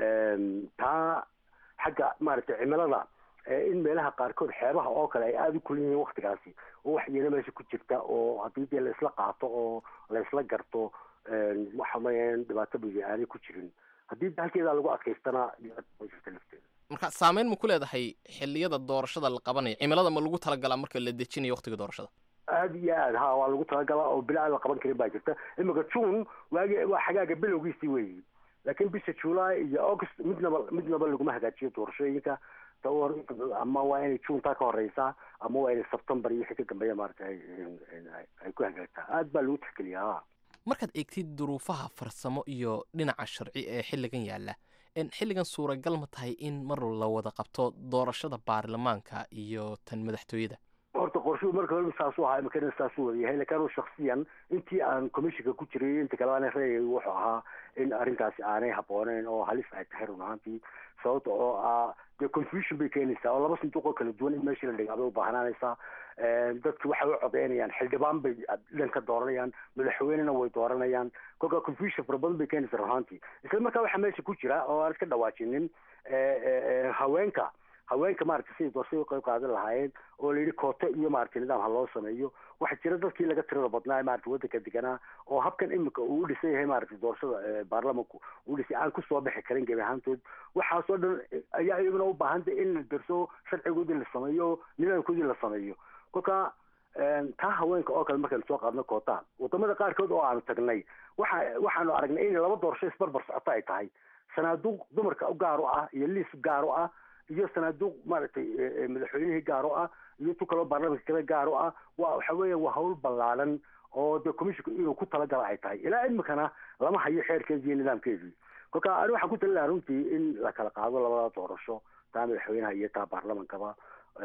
taa xagga maaragtay cimilada in meelaha qaarkood xeebaha oo kale ay aada u kulin yihiin waktigaasi oo wax yeelo meesha ku jirta oo haddii dee laisla qaato oo laisla garto waxa mayaan dhibaato bigi aanay ku jirin haddii halkeedaa lagu adkaystana jirta lafteeda marka saameyn ma ku leedahay xilliyada doorashada la qabanayo cimilada ma lagu talagalaa marka la dejinayo waktiga doorashada aada iyo aad ha waa lagu talagalaa oo bila aan la qaban karin baa jirta imika june waagi waa xagaaga bilowgiisii weeyi laakiin bisha july iyo august midnaba midnaba laguma hagaajiyo doorashooyinka ama waa inay juntaa ka horeysaa ama waa inay september iyo wixii ka dambeeya maarata ay ku hagaagtaa aad baa lagu tixgeliyaa markaad eegtid duruufaha farsamo iyo dhinaca sharci ee xilligan yaalla xilligan suuragal ma tahay in mar la wada qabto doorashada baarlamaanka iyo tan madaxtooyada horta qorshuhu marka hore saasuu ahaa imakana saasuu wada yahay lakin anu shaksiyan intii aan commissionka ku jiray inta kale aan reeyay wuxuu ahaa in arrintaasi aanay habooneen oo halis ay tahay run ahaantii sababta oo ah dee confusion bay keenaysaa oo laba sanduuq oo kala duwan in meeshii la dhigaa bay u baahnaanaysaa dadki waxay u codeynayaan xildhibaan bay dhan ka dooranayaan madaxweynena way dooranayaan kolka confusion fara badan bay keenaysaa run ahaantii isla markaa waxaa meesha ku jira oo aan iska dhawaajinin haweenka haweenka maaragtay siday doorashada u qayb qaadan lahaayeen oo la yidhi kooto iyo maaragtay nidaam ha loo sameeyo waxaa jira dadkii laga tirada badnaa ee maaragtay waddanka deganaa oo habkan imika uu u dhisan yahay maaragtay doorashada baarlamanku uu dhisay aan kusoo bixi karin gebi ahaantood waxaasoo dhan ayaa iyaguna u baahantay in la darso sharcigoodii la sameeyo nidaamkoodii la sameeyo kolka taa haweenka oo kale markaynu soo qaadno koota wadamada qaarkood oo aanu tagnay waxa waxaanu aragnay in laba doorasho isbarbar socoto ay tahay sanaaduuq dumarka u gaar u ah iyo liis gaar u ah iyo sanaaduuq maaragtay madaxweynihii gaar u ah iyo tu kaloo baarlamanka kale gaar u ah waa waxa weeya waa hawl ballaadan oo dee commissionka inuu ku talagala ay tahay ilaa imikana lama hayo xeerkeedii iyo nidaamkeedii kolka ani waxaan ku talin lahaa runtii in la kala qaado labada doorasho taa madaxweynaha iyo taa baarlamankaba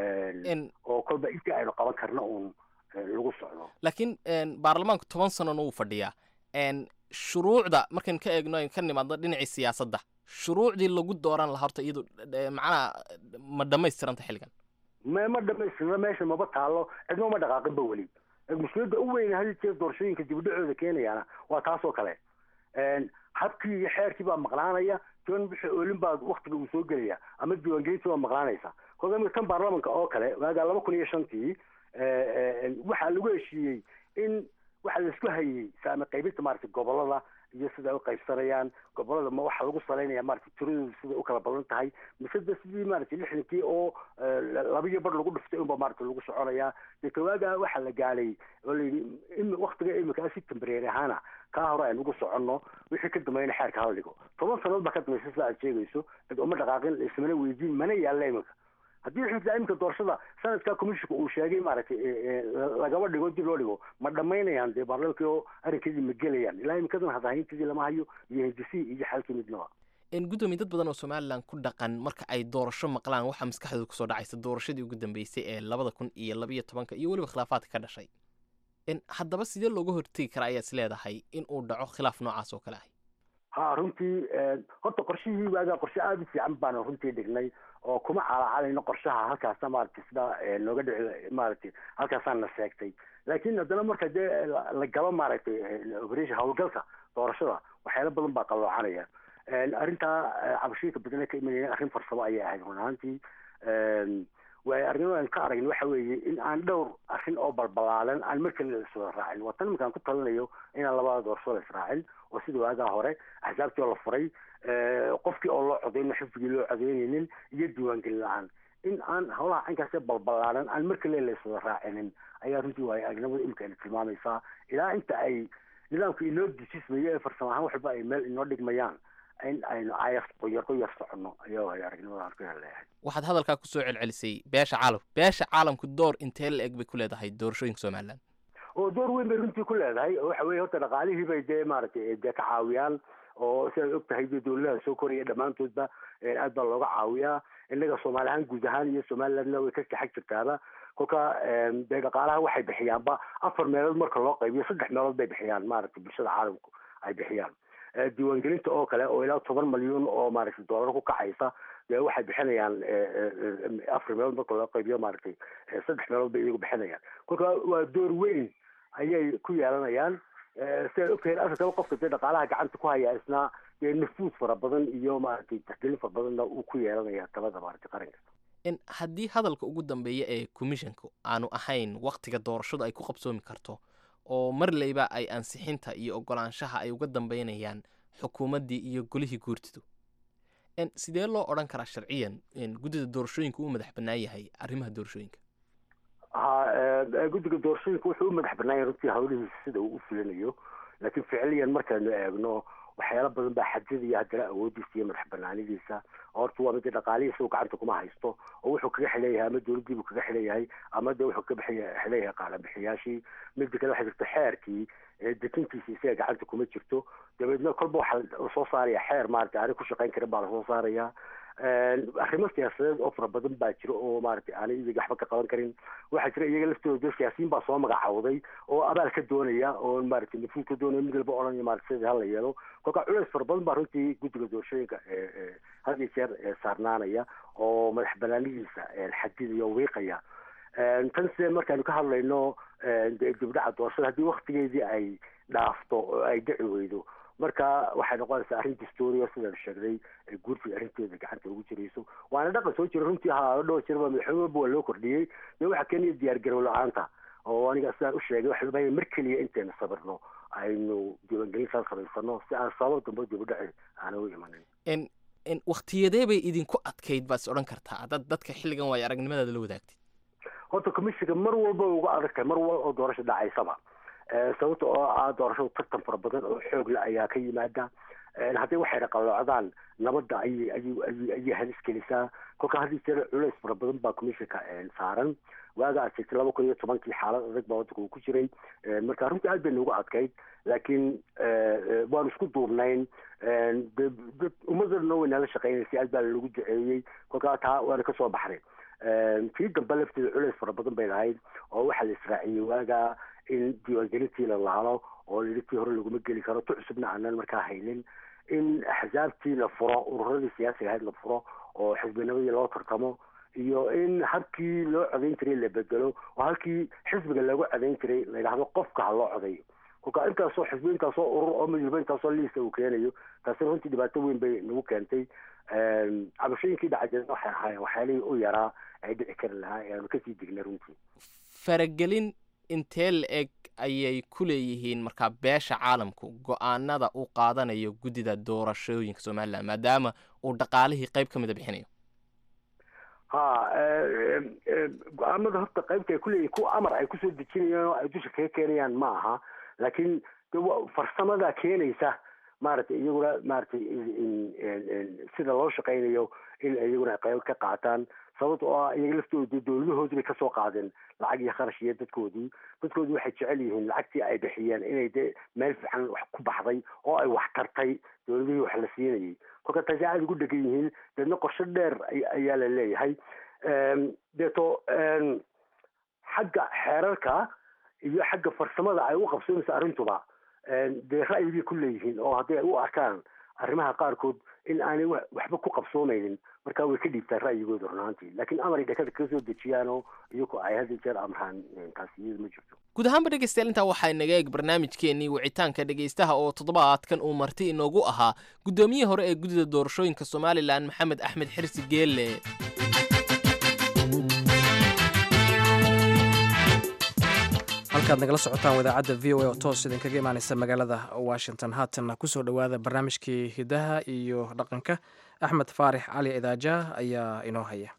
oo kolba intii aynu qaban karna uun lagu socdo laakiin baarlamaanku toban sanona wuu fadhiyaa shuruucda markaynu ka eegno aynu ka nimaadno dhinacii siyaasadda shuruucdii lagu dooran lahaa horta iyadu macnaha ma dhamaystiranta xilligan ma ma dhamaystirna meesha maba taalo cidno ma dhaqaaqinba weli mushkiladda u weyn hadii jeer doorashooyinka dibudhacooda keenayaana waa taasoo kale habkii iyo xeerkii baa maqnaanaya toban wixii oolin baa waktiga uu soo gelaya ama diiwaangelintii baa maqnaanaysa kolka imika kan baarlamanka oo kale waagaa laba kun iyo shantii waxaa lagu heshiiyey in waxaa laisku hayey saame qaybinta maaragtay gobolada iyo sida ay u qaybsanayaan gobolada ma waxaa lagu salaynaya maaragtay tiradoodu siday u kala badan tahay mise de sidii maaragtay lixdankii oo labiyo bar lagu dhiftay unba maaragtay lagu soconayaa dee kawaagaa waxaa la gaalay oo layidhi waktiga imika si tembareeri ahaana kaa hore aynu ugu soconno wixii ka dambeeyana xeerka hala dhigo toban sannadood baa ka dambaysa sida aad sheegayso cid uma dhaqaaqin ismana weydiin mana yaalla imika haddii xitaa imika doorashada sanadkaa commissionka uu sheegay maaragtay lagaba dhigo dib loo dhigo ma dhamaynayaan dee baarlamankii oo arrinkeedii ma gelayaan ilaa imikadan hadahaynteedii lama hayo iyo hindisii iyo xalkii midnaba gudoomiye dad badan oo somalilan ku dhaqan marka ay doorasho maqlaan waxaa maskaxdooda kusoo dhacaysa doorashadii ugu dambeysay ee labada kun iyo labayo tobanka iyo weliba khilaafaadka ka dhashay haddaba sidee looga hortegi karaa ayaad is leedahay in uu dhaco khilaaf noocaas oo kale ah ha runtii horta qorshihii waagaa qorshe aada u fiican baanu runtii dhignay oo kuma calaacalayno qorshaha halkaasa maaragtay sidaa nooga dhici maaragtay halkaasaan na sheegtay laakiin haddana marka dee la galo maaragtay operation howlgalka doorashada waxyaalo badan baa qaloocanaya arrintaa cabashooyinka badan ee ka imanaya arrin farsamo ayay ahayd run ahaantii waay arrimadan ka aragna waxa weeye in aan dhowr arrin oo balbalaalan aan mar kale iswada raacin waa tan iminkaan ku talinayo inaan labada doorasho la israacin oo sida waagaa hore axsaabtii oo la furay qofkii oo loo codeynin xisbigii loo codeyneynin iyo diiwaangelin la-aan in aan howlaha caynkaasee balbalaalan aan mar kale la iswada raacinin ayaa runtii waay aragnimada imika ina tilmaamaysaa ilaa inta ay nidaamka inoo dejismayo ee farsamo ahaan waxba ay meel inoo dhigmayaan in aynu ayar qoyar qoyar soconno ayaa waay aragnimadaan ku heleeyahay waxaad hadalkaa kusoo celcelisay beesha caalamka beesha caalamku door intee la eg bay ku leedahay doorashooyinka somalilan oo door weyn bay runtii ku leedahay oo waxa weye horta dhaqaalihii bay dee maaragtay dee ka caawiyaan oo sidaad og tahay dee dowladaha soo koraya dhammaantoodba aad baa looga caawiyaa innaga soomaali ahaan guud ahaan iyo somalilandna way ka kaxag jirtaaba kolka dee dhaqaalaha waxay bixiyaanba afar meelood marka loo qaybiyo saddex meelood bay bixiyaan maaragtay bulshada caalamku ay bixiyaan diiwaangelinta oo kale oo ilaa toban malyuun oo maaragtay doolar ku kacaysa dee waxay bixinayaan afar meelood marka loo qaybiyo maaragtay saddex meelood bay iyagu bixinayaan kolka waa door weyn ayay ku yeelanayaan sidaad ogtahay afrikaba qofka dee dhaqaalaha gacanta ku haya isna dee nafuud fara badan iyo maaragtay taxgelin fara badanna uu ku yeelanaya talada maaragtay qaranka in haddii hadalka ugu dambeeya ee commissionka aanu ahayn waktiga doorashadu ay ku qabsoomi karto oo marleyba ay ansixinta iyo ogolaanshaha ay uga dambeynayaan xukuumaddii iyo golihii guurtidu sidee loo odhan karaa sharciyan guddida doorashooyinka uu madax bannaan yahay arrimaha doorashooyinka ha guddiga doorashooyinka wuxuu u madax bannaan yahay runtii hawlihiisa sida uu u fulinayo laakiin ficiliyan markaynu eegno waxyaalo badan baa xadidaya haddana awoodiisa iyo madax banaanidiisa horta waa mida dhaqaalihiisa uu gacanta kuma haysto oo wuxuu kaga xileeyahay ama dowladdiibuu kaga xileeyahay ama de wuxuu kaga xileeyahay qaalabixiyaashii mida kale waxaa jirta xeerkii dekintiisa isaga gacanta kuma jirto dabeedna kolba waxaa lasoo saaraya xeer maaragtay aanay ku shaqayn karin baa lasoo saaraya arrimo siyaasadeed oo fara badan baa jira oo maaragtay aanay iyaga waxba ka qaban karin waxaa jira iyaga laftooda siyaasiyiin baa soo magacawday oo abaal ka doonaya oo maaragtay nafuud ka doonaya mid walba odhanaya maaragtay sidii hala yeelo kolka culeys fara badan baa runtii guddiga doorashooyinka had iyo jeer saarnaanaya oo madax banaanidiisa xadidaya oo wiiqaya tan sidee markaanu ka hadlayno dibdhaca doorashada haddii waktigeedii ay dhaafto oo ay dhici weydo marka waxay noqonaysaa arrin dastooriya sidaan sheegnay guurtiga arrinteeda gacanta ugu jirayso waana dhaqan soo jira runtii ha dhowr jirba madaxweyne walba waa loo kordhiyey dee waxaa keenaya diyaar garow la-aanta oo aniga sidaan u sheegay waxa loo mar keliya intaynu sabirno aynu diiwaangelintaas samaysano si aan sabab dambe dibudhaci aana u imanin waktiyadee bay idinku adkayd baad is odhan kartaa dad dadka xilligan waayo aragnimadaada la wadaagtid horta commissionka mar walba uga adag tahay mar walba oo doorasho dhacaysaba sababta oo ah doorashadu tartan fara badan oo xoog la ayaa ka yimaada haddii waxay dhaqaloocdaan nabadda ayay ayay ayay halis gelisaa kolka haddii jira culays fara badan baa commissionka saaran waaga aad sheegtay laba kun iyo tobankii xaalad adag baa waddanka uu ku jiray marka runtii aad bay noogu adkayd laakiin waanu isku duubnayn dad ummadana way nala shaqeynaysay aad baa lalagu duceeyey kolkaa taa waana kasoo baxnay tii dambe lafteeda culays fara badan bay lahayd oo waxaa la israaciyey waaga in diiwaangelintii la laalo oo layidhi tii hore laguma geli karo tu cusubna aanan markaa haynin in axsaabtii la furo ururadii siyaasiga ahayd la furo oo xisbinimadii loo tartamo iyo in habkii loo codayn jiray la bedelo oo halkii xisbiga lagu codayn jiray la yidhahdo qofka ha loo codayo kolka intaasoo xisbi intaasoo urur oo midwalba intaasoo liisa uu keenayo taasina runtii dhibaato weyn bay nagu keentay cabashooyinkii dhacajeen waxay ahaayeen waxyaalihii u yaraa ay dhici kari lahaa ee aanu kasii dignay runtii faragelin intee la eg ayay ku leeyihiin markaa beesha caalamku go-aanada uu qaadanayo guddida doorashooyinka somalilan maadaama uu dhaqaalihii qayb ka mida bixinayo ha go-aamada horta qaybta ay kuleeyihin kuwa amar ay kusoo dejinayaan oo ay dusha kaga keenayaan ma aha laakiin farsamada keenaysa maaragtay iyaguna maaragtay sida loo shaqaynayo in iyaguna ay qayb ka qaataan sababta oo ah iyaga laftooda dowladahoodii bay kasoo qaadeen lacag iyo kharash iyo dadkoodii dadkoodii waxay jecel yihiin lacagtii ay bixiyeen inay de meel fiican wax ku baxday oo ay wax tartay dowladihii wax la siinayay kolka taasi aada ugu dhegan yihiin deedna qorsho dheer ayaa la leeyahay deeto xagga xeerarka iyo xagga farsamada ay u qabsoonaysa arrintuba dee ra'yigay ku leeyihiin oo hadday u arkaan arrimaha qaarkood in aanay waxba ku qabsoomeynin markaa way ka dhiibtaan ra'yigooda runaantii laakiin amaray dhakada kaga soo dejiyaanoo iyagoo ay had jeer amraan taasi iyadu ma jirto guud ahaanba dhegeystayaal intaa waxaa inaga eeg barnaamijkeenii wicitaanka dhegeystaha oo toddobaadkan uu marti inoogu ahaa guddoomiyihii hore ee guddida doorashooyinka somalilan maxamed axmed xirsi geelle halkaad nagala socotaan wadaacadda v o a oo toos idinkaga imaaneysa magaalada washington haatanna kusoo dhowaada barnaamijkii hidaha iyo dhaqanka axmed faarix cali idaaja ayaa inoo haya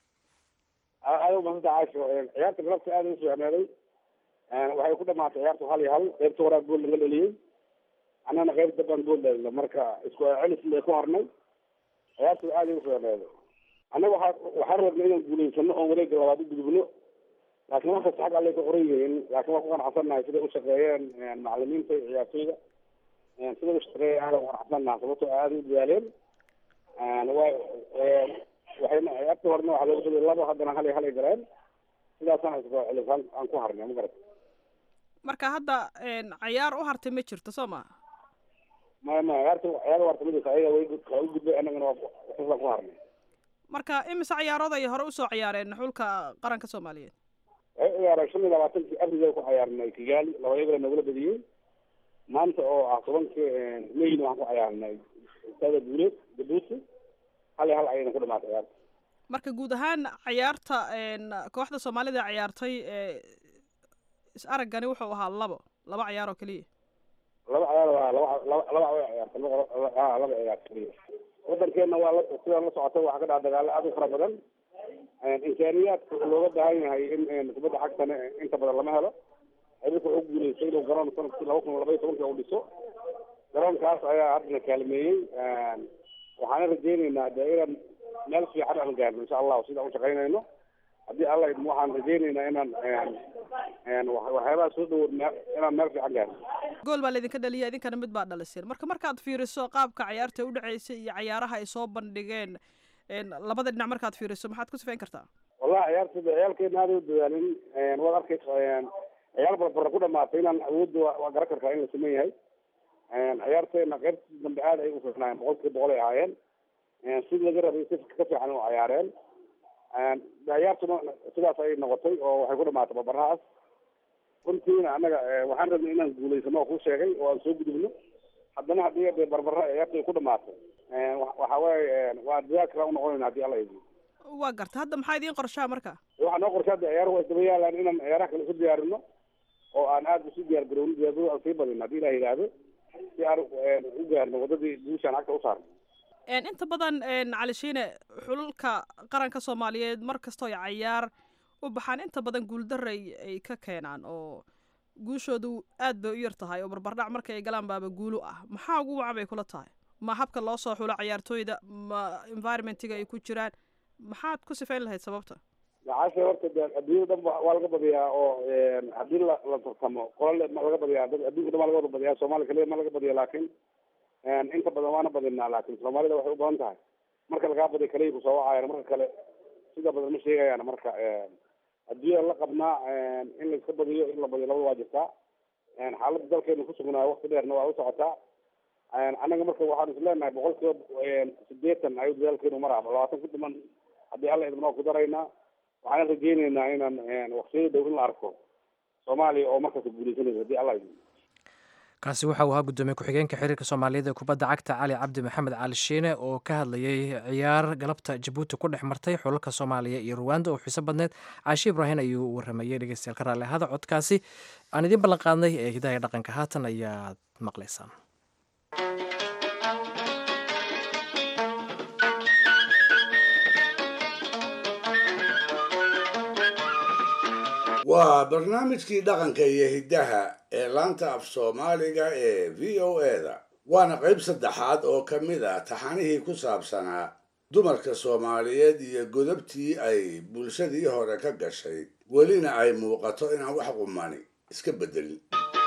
aada umadsanta caasho ciyaarta galabta aada u fiicnaaday waxay ku dhamaatay ciyaartu hal iyo hal qeybta horaa gool laga dheliyey annana qeyb dambaan gool dhalina marka isku celis bay ku harnay ciyaartu aada u fiicnaaday annaga waxaa waxaan rabnay inaan guulaysano oon wareega labaad u gudubno laakiin wax kasta xag allay ka qoran yihiin laakiin waan ku qanacsannahay siday u shaqeeyeen macalimiinta iyo ciyaartoyda siday u shaqeeyeen aada qanacsannaha sababtoo aada u dadaaleen wa waxayna ciyaarta horena waxaa looga badiyay labo haddana hal iyo hal ay galeen sidaasaan isku celis aan ku harnay ma garat marka hadda cayaar u hartay ma jirto soo ma maya maya ciyaarta ciyaar warta ma jirto ayaga way waa u gudbay annagana waa saasaan ku harnay marka imise ciyaarood ay hore usoo ciyaareen xulka qaranka soomaaliyeed waxay ciyaareen shan iyo labaatankii abriga ku ciyaarnay kigaali laba iyagana nagula badiyey maanta oo ah tobankii mayna waxaan ku ciyaarnay istaada guuleed jabuuti hal iyo hal ayayna ku dhamaatay ciyaarta marka guud ahaan ciyaarta kooxda soomaalida ciyaartay is araggani wuxuu ahaa labo laba ciyaar oo keliya laba ciyaar waa laba laba laba way ciyaartay ha laba ciyaar keliya wadankeena waa la sidaan la socotay waxaa ka dhaca dagaalo aad u fara badan imkaaniyaadka looga baahan yahay in kubadda cagtana inta badan lama helo xiriirka wuxuu guuleystay inuu garoon sanadkii laba kun laba iyo tobankii u dhiso garoonkaas ayaa haddana kaalmeeyey waxaana rajeyneynaa dee inaan meel fiican aan gaarno insha allahu sidaan u shaqaynayno haddii alla idmo waxaan rajeyneynaa inaan waxyaabaha soo dhawood inaan meel fiican gaarno gool baa laydinka dhaliya idinkana mid baa dhaliseen marka markaad fiiriso qaabka ciyaarta u dhaceysay iyo cayaaraha ay soo bandhigeen labada dhinac markaad fiiriso maxaad ku sifayn kartaa wallahi ciyaarta ciyaalkeena aada u dadaalin waad arkaysa ciyaar barbara ku dhamaatay inaan awoodda waa garan kartaa in la sameyn yahay ciyaarteena qaybtii dambe aada ay u fiicnaayeen boqolkiiba boqol ay ahaayeen sidii laga rabay si ka fiican u ciyaareen ciyaartuna sidaas ay noqotay oo waxay ku dhamaatay barbarahaas runtiina annaga waxaan rabnay inaan guulaysano oo kuu sheegay oo aan soo gudubno haddana haddii de barbara ciyaarta ay ku dhamaatay waxa weeye waa dadaal kala u noqonayna haddii alla idmo waa garta hadda maxaa idiin qorshaa marka waxaa noo qorshaa de ciyaar waa isdaba yaalaan inaan ciyaaraha kale isu diyaarino oo aan aada isu diyaar garowno diyaargaro aan sii badino haddii ilah yidhaahdo si aan u gaarno waddadii guushaan cagta u saarno inta badan cali shiine xululka qaranka soomaaliyeed mar kastoo ay cayaar u baxaan inta badan guuldaray ay ka keenaan oo guushoodu aad bay u yar tahay oo barbardhac marka ay galaan baaba guulu ah maxaa ugu wacan bay kula tahay ma habka loo soo xulo ciyaartooyda ma environmentiga ay ku jiraan maxaad ku sifayn lahayd sababta macaasha horta de adduunyada dhan waa laga badiyaa oo haddii la la tartamo qolale ma laga badiyaa dad adduunka dhan waa laga wada badiyaa soomaaliya kaliya ma laga badiya laakiin inta badan waana badinaa laakiin soomaalida waxay u badan tahay marka lagaa badiya kaliya kusoo wacayaan marka kale sida badan ma sheegayaan marka adduunyada la qabnaa in la iska badiyo in la badiyo labada waa jirtaa xaaladda dalkeenu ku sugnaa wakti dheerna waa u socotaa annaga marka waxaan is leenahay boqol kiiba sideetan ayuu dadaalkeenu maraa labaatan ku dhiman haddii alla idmo ku daraynaa waxaan rajeyneynaa inaan waqtiyada dhow in la arko soomaaliya oo markaas guuleysanaysa haddii alla idmo kaasi waxa uu ahaa guddoomiye ku-xigeenka xiriirka soomaaliyeed ee kubadda cagta cali cabdi maxamed cali shiine oo ka hadlayay ciyaar galabta jabuuti ku dhex martay xulalka soomaaliya iyo ruwanda oo xiiso badneed caashi ibraahin ayuu waramayey dhegeystayaal ka raalli ahada codkaasi aan idiin ballan qaadnay ee hidaha dhaqanka haatan ayaad maqlaysaan waa barnaamijkii dhaqanka iyo hiddaha ee laanta af soomaaliga ee v o eda waana qayb saddexaad oo ka mid ah taxanihii ku saabsanaa dumarka soomaaliyeed iyo godobtii ay bulshadii hore ka gashay welina ay muuqato inaan wax qumani iska beddelin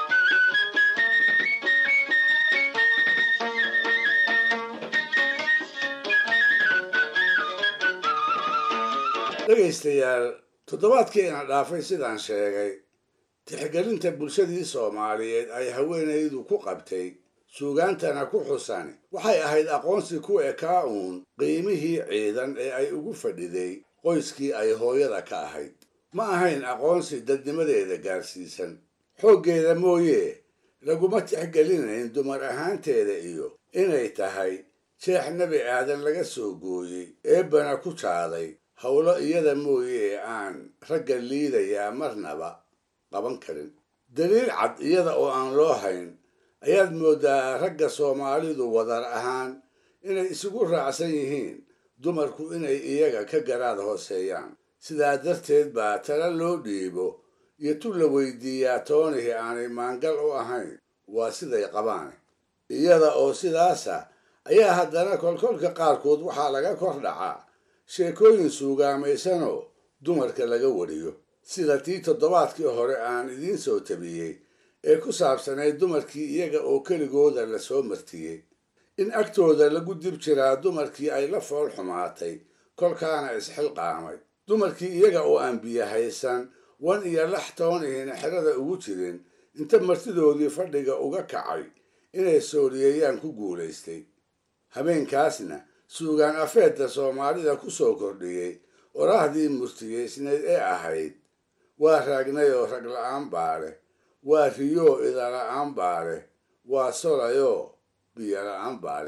dhegaystayaal toddobaadkiina dhaafay sidaan sheegay tixgelinta bulshadii soomaaliyeed ay haweenaydu ku qabtay suugaantana ku xusani waxay ahayd aqoonsi ku ekaa uun qiimihii ciidan ee ay ugu fadhiday qoyskii ay hooyada ka ahayd ma ahayn aqoonsi dadnimadeeda gaarsiisan xooggeeda mooye laguma tixgelinayn dumar ahaanteeda iyo inay tahay jeex nebi aadan laga soo gooyey eebbana ku jaaday howlo iyada mooye ee aan ragga liidayaa marnaba qaban karin daliil cad iyada oo aan loo hayn ayaad mooddaa ragga soomaalidu wadar ahaan inay isugu raacsan yihiin dumarku inay iyaga ka garaad hooseeyaan sidaa darteed baa tala loo dhiibo iyo tu la weydiiyaa toonihii aanay maangal u ahayn waa siday qabaan iyada oo sidaasa ayaa haddana kolkolka qaarkood waxaa laga kor dhacaa sheekooyin suugaamaysanoo dumarka laga wariyo sida tii toddobaadkii hore aan idiin soo tabiyey ee ku saabsanayd dumarkii iyaga oo keligooda la soo martiyey in agtooda lagu dib jiraa dumarkii ay la fool xumaatay kolkaana isxilqaamay dumarkii iyaga oo aan biyo haysan wan iyo lax toonihiina xerada ugu jirin inta martidoodii fadhiga uga kacay inay sooriyeeyaan ku guulaystay habeenkaasna suugaan afeedda soomaalida ku soo kordhiyey oraahdii murtiyeysneed ee ahayd waa raagnayoo rag la-aan baale waa riyoo idala-aan baale waa solayoo biyo la-aan baale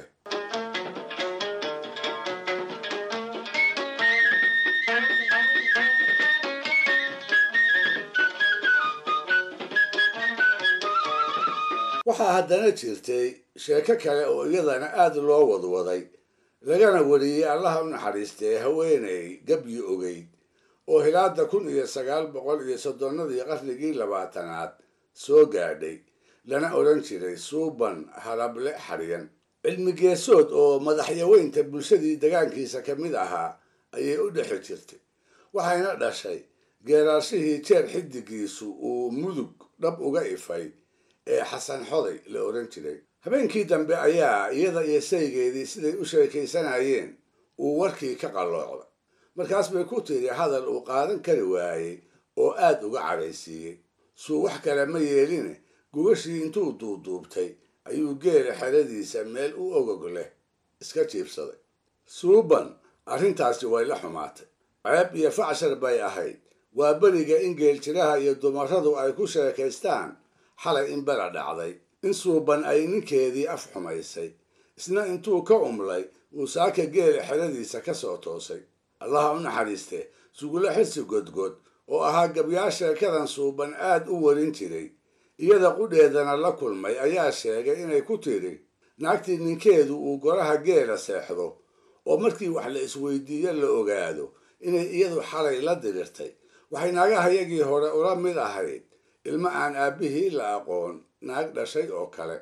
waxaa haddana jirtay sheeko kale oo iyadana aad loo wadwaday lagana wariyey allaha u naxariistee haweenay gabyi ogeyd oo hilaada kun iyo sagaal boqol iyo soddonnadii qarnigii labaatanaad soo gaadhay lana odhan jiray suuban halable xaryan cilmigeesood oo madaxyaweynta bulshadii degaankiisa ka mid ahaa ayay u dhexi jirtay waxayna dhashay geeraarshihii jeer xidigiisu uu mudug dhab uga ifay ee xasan xoday la odhan jiray habeenkii dambe ayaa iyada iyo saygeedii siday u sheekaysanayeen uu warkii ka qalloocday markaas bay ku tiri hadal uu qaadan kari waayey oo aad uga cadhaysiiyey suu wax kale ma yeeline gubashii intuu duuduubtay ayuu geela xeradiisa meel u ogog leh iska jiibsaday suuban arrintaasi way la xumaatay ceeb iyo facshar bay ahayd waa beriga in geeljiraha iyo dumarradu ay ku sheekaystaan xalay in bela dhacday in suuban ay ninkeedii af xumaysay isna intuu ka umlay uu saaka geela xeradiisa ka soo toosay allaha u naxariiste sugula xirsi godgod oo ahaa gabyaa sheekadan suuban aad u warin jiray iyada qudheedana la kulmay ayaa sheegay inay ku tiri naagtii ninkeedu uu goraha geela seexdo oo markii wax la isweydiiyo la ogaado inay iyadu xalay la dirirtay waxay naagahayagii hore ula mid ahayd ilmo aan aabbihii la aqoon naag dhashay oo kale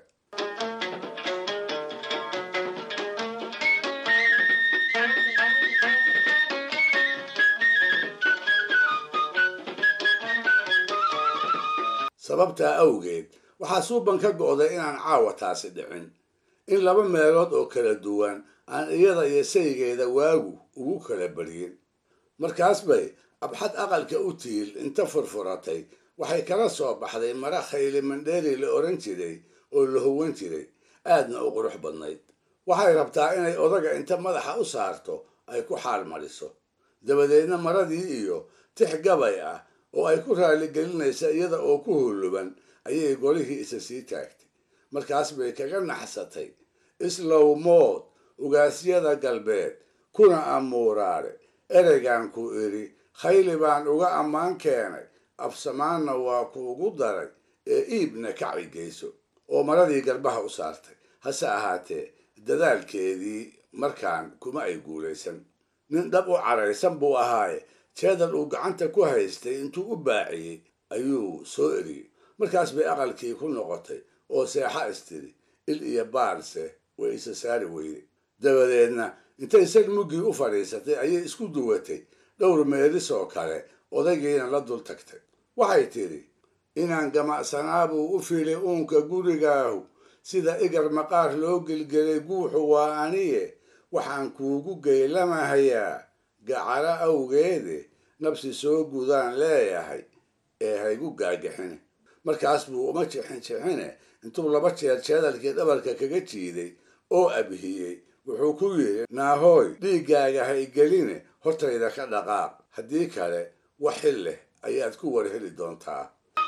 sababtaa awgeed waxaa suuban ka go'day inaan caawa taasi dhicin in laba meelood oo kala duwan aan iyada iyo saygeeda waagu ugu kala baryin markaas bay abxad aqalka u tiil inta furfuratay waxay kala soo baxday mara khayli mandheeri la odhan jiray oo la howan jiray aadna u qurux badnayd waxay rabtaa inay odaga inta madaxa u saarto ay ku xaal mariso dabadeedna maradii iyo tix gabay ah oo ay ku raaligelinaysa iyada oo ku hulluban ayay golihii isa sii taagtay markaas bay kaga naxsatay islow mood ugaasyada galbeed kuna amuuraare ereygan ku idhi khayli baan uga ammaan keenay absamaanna waa kuugu daray ee iibna kaci geyso oo maradii garbaha u saartay hase ahaatee dadaalkeedii markaan kuma ay guulaysan nin dhab u caraysan buu ahaaye jeedal uu gacanta ku haystay intuu u baaciyey ayuu soo eriyey markaas bay aqalkii ku noqotay oo seexa istiri il iyo baarse way isa saari weyday dabadeedna intay sag muggii u fadhiisatay ayay isku duwatay dhowr meelis oo kale odaygiina la dul tagtay waxay tidhi inaan gamacsanaabuu u filay uunka gurigaahu sida igar maqaar loo gelgelay guuxu waa aniye waxaan kuugu geylamahayaa gacalo awgeede nabsi soo gudaan leeyahay ee haygu gaagixine markaas buu uma jixin jixine intuu laba jeer jeedalkii dhabarka kaga jiiday oo abhiyey wuxuu ku yidhi naahooy dhiiggaaga ha igeline hortayda ka dhaqaaq haddii kale wax xil leh ayaad ku war heli doontaa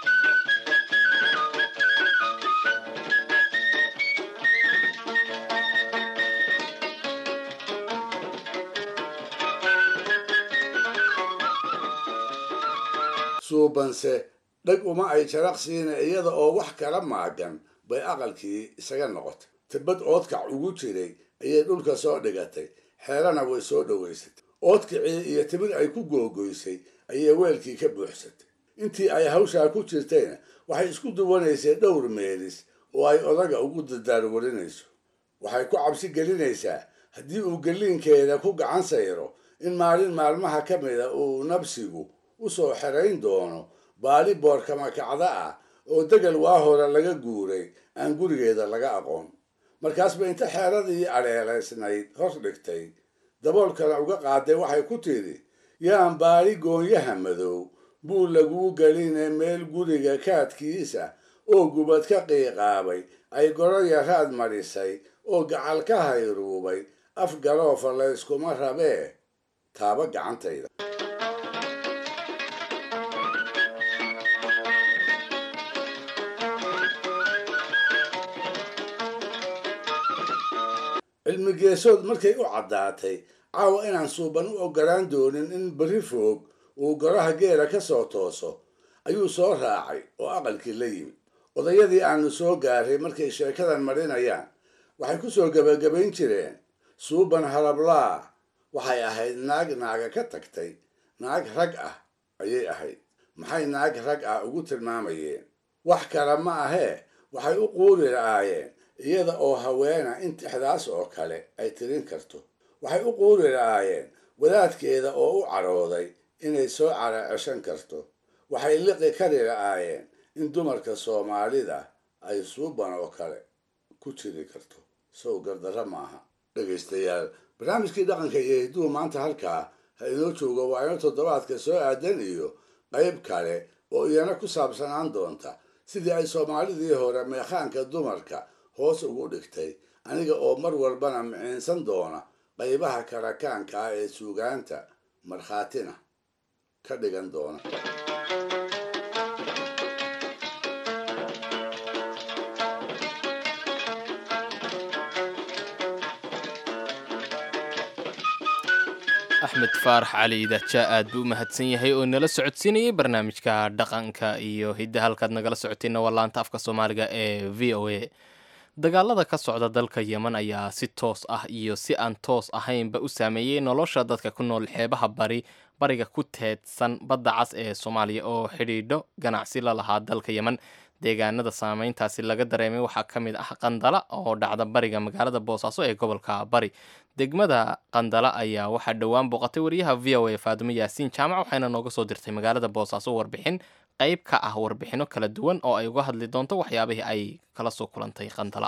suubanse dhag uma ay jaraqsiina iyada oo wax kala maagan bay aqalkii isaga noqotay tibad oodkac ugu jiray ayay dhulka soo dhigatay xeelana way soo dhowaysatay oodkicii iyo tibid ay ku googoysay ayay weelkii ka buuxsatay intii ay hawshaa ku jirtayna waxay isku duwanaysay dhowr meelis oo ay odaga ugu dadaarwarinayso waxay ku cabsi gelinaysaa haddii uu geliinkeeda ku gacan sayro in maalin maalmaha ka mida uu nabsigu u soo xerayn doono baali boorkama kacda ah oo degal waa hore laga guuray aan gurigeeda laga aqoon markaasba inta xeeradii adheelaysnayd hor dhigtay daboolkana uga qaaday waxay ku tidhi yaan baali goonyaha madow buu laguu geline meel guriga kaadkiisa oo gubad ka qiiqaabay ay goroya raad marisay oo gacal ka hayruubay af garoofa layskuma rabee taaba gacantayda cilmigeesood markay u caddaatay caawa inaan suuban u ogolaan doonin in berri foog uu goraha geela ka soo tooso ayuu soo raacay oo aqalkii la yimid odayadii aanu soo gaaray markay sheekadan marinayaan waxay ku soo gebagabayn jireen suuban halablaa waxay ahayd naag naaga ka tagtay naag rag ah ayay ahayd maxay naag rag ah ugu tilmaamayeen wax kale ma ahee waxay u quuri la'aayeen iyada oo haweena in tixdaas oo kale ay tirin karto waxay u quuri la'aayeen wadaadkeeda oo u cadhooday inay soo cara ceshan karto waxay liqi kari la'aayeen in dumarka soomaalida ay suuban oo kale ku jiri karto sow gardarra maaha dhegaystayaal barnaamijkii dhaqanka iyo hidduhu maanta halkaa ha inoo joogo waa ino toddobaadka soo aadan iyo qayb kale oo iyana ku saabsanaan doonta sidii ay soomaalidii hore meekhaanka dumarka hoos ugu dhigtay aniga oo mar walbana miciinsan doona qaybaha karakaanka ah ee suugaanta markhaatina ka dhigan doona axmed faarax cali idaja aad buu u mahadsan yahay oo nala socodsiinayay barnaamijka dhaqanka iyo hidda halkaad nagala socotayna waa laanta afka soomaaliga ee v o a dagaalada ka socda dalka yemen ayaa si toos ah iyo si aan toos ahaynba u saameeyey nolosha dadka ku nool xeebaha bari bariga ku teedsan badda cas ee soomaaliya oo xidhiidho ganacsi la lahaa dalka yemen deegaanada saameyntaasi laga dareemay waxaa ka mid ah qandala oo dhacda bariga magaalada boosaaso ee gobolka bari degmada qandala ayaa waxaa dhowaan booqatay wariyaha v o a faadumo yaasiin jaamac waxayna nooga soo dirtay magaalada boosaaso warbixin qayb ka ah warbixino kala duwan oo ay uga hadli doonto waxyaabihii ay kala soo kulantay qandala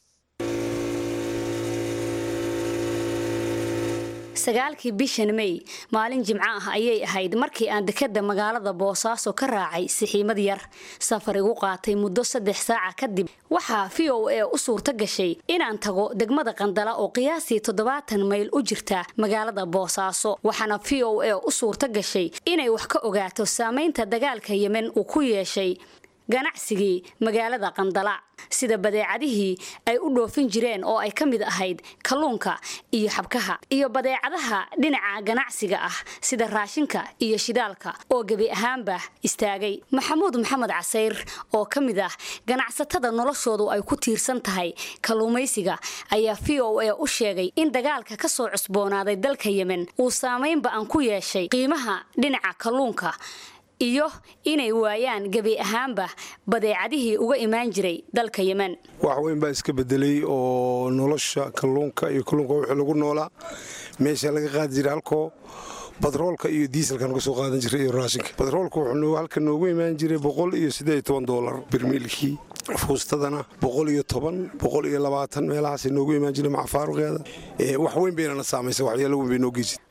sagaalkii bishan mey maalin jimco ah ayay ahayd markii aan dekada magaalada boosaaso ka raacay sixiimad yar safar igu qaatay muddo saddex saaca kadib waxaa v o a u suurto gashay inaan tago degmada qandala oo qiyaastii toddobaatan mayl u jirta magaalada boosaaso waxaana v o a u suurto gashay inay wax ka ogaato saamaynta dagaalka yemen uu ku yeeshay ganacsigii magaalada qandala sida badeecadihii ay u dhoofin jireen oo ay ka mid ahayd kalluunka iyo xabkaha iyo badeecadaha dhinaca ganacsiga ah sida raashinka iyo shidaalka oo gebi ahaanba istaagay maxamuud maxamed casayr oo ka mid ah ganacsatada noloshoodu ay ku tiirsan tahay kalluumaysiga ayaa v o a u sheegay in dagaalka ka soo cusboonaaday dalka yemen uu saamaynba aan ku yeeshay qiimaha dhinaca kalluunka iyo inay waayaan gebi ahaanba badeecadihii uga imaan jiray dalka yemen wax weyn baa iska bedelay oo nolosha kalluunka iyo kalluunka wixii lagu noolaa meesha laga qaadi jiray halkoo batroolka iyo diiselka naga soo qaadan jiray iyo raashinka batroolka wuxuu halka noogu imaan jiray boqol iyo siddeed iyo toban doolar birmiilkii fuustadana boqol iyo toban boqol iyo labaatan meelahaasay noogu imaan jiray maca faaruqeeda wax weyn baynana saamaysay waxyaalo weyn bay noo geysid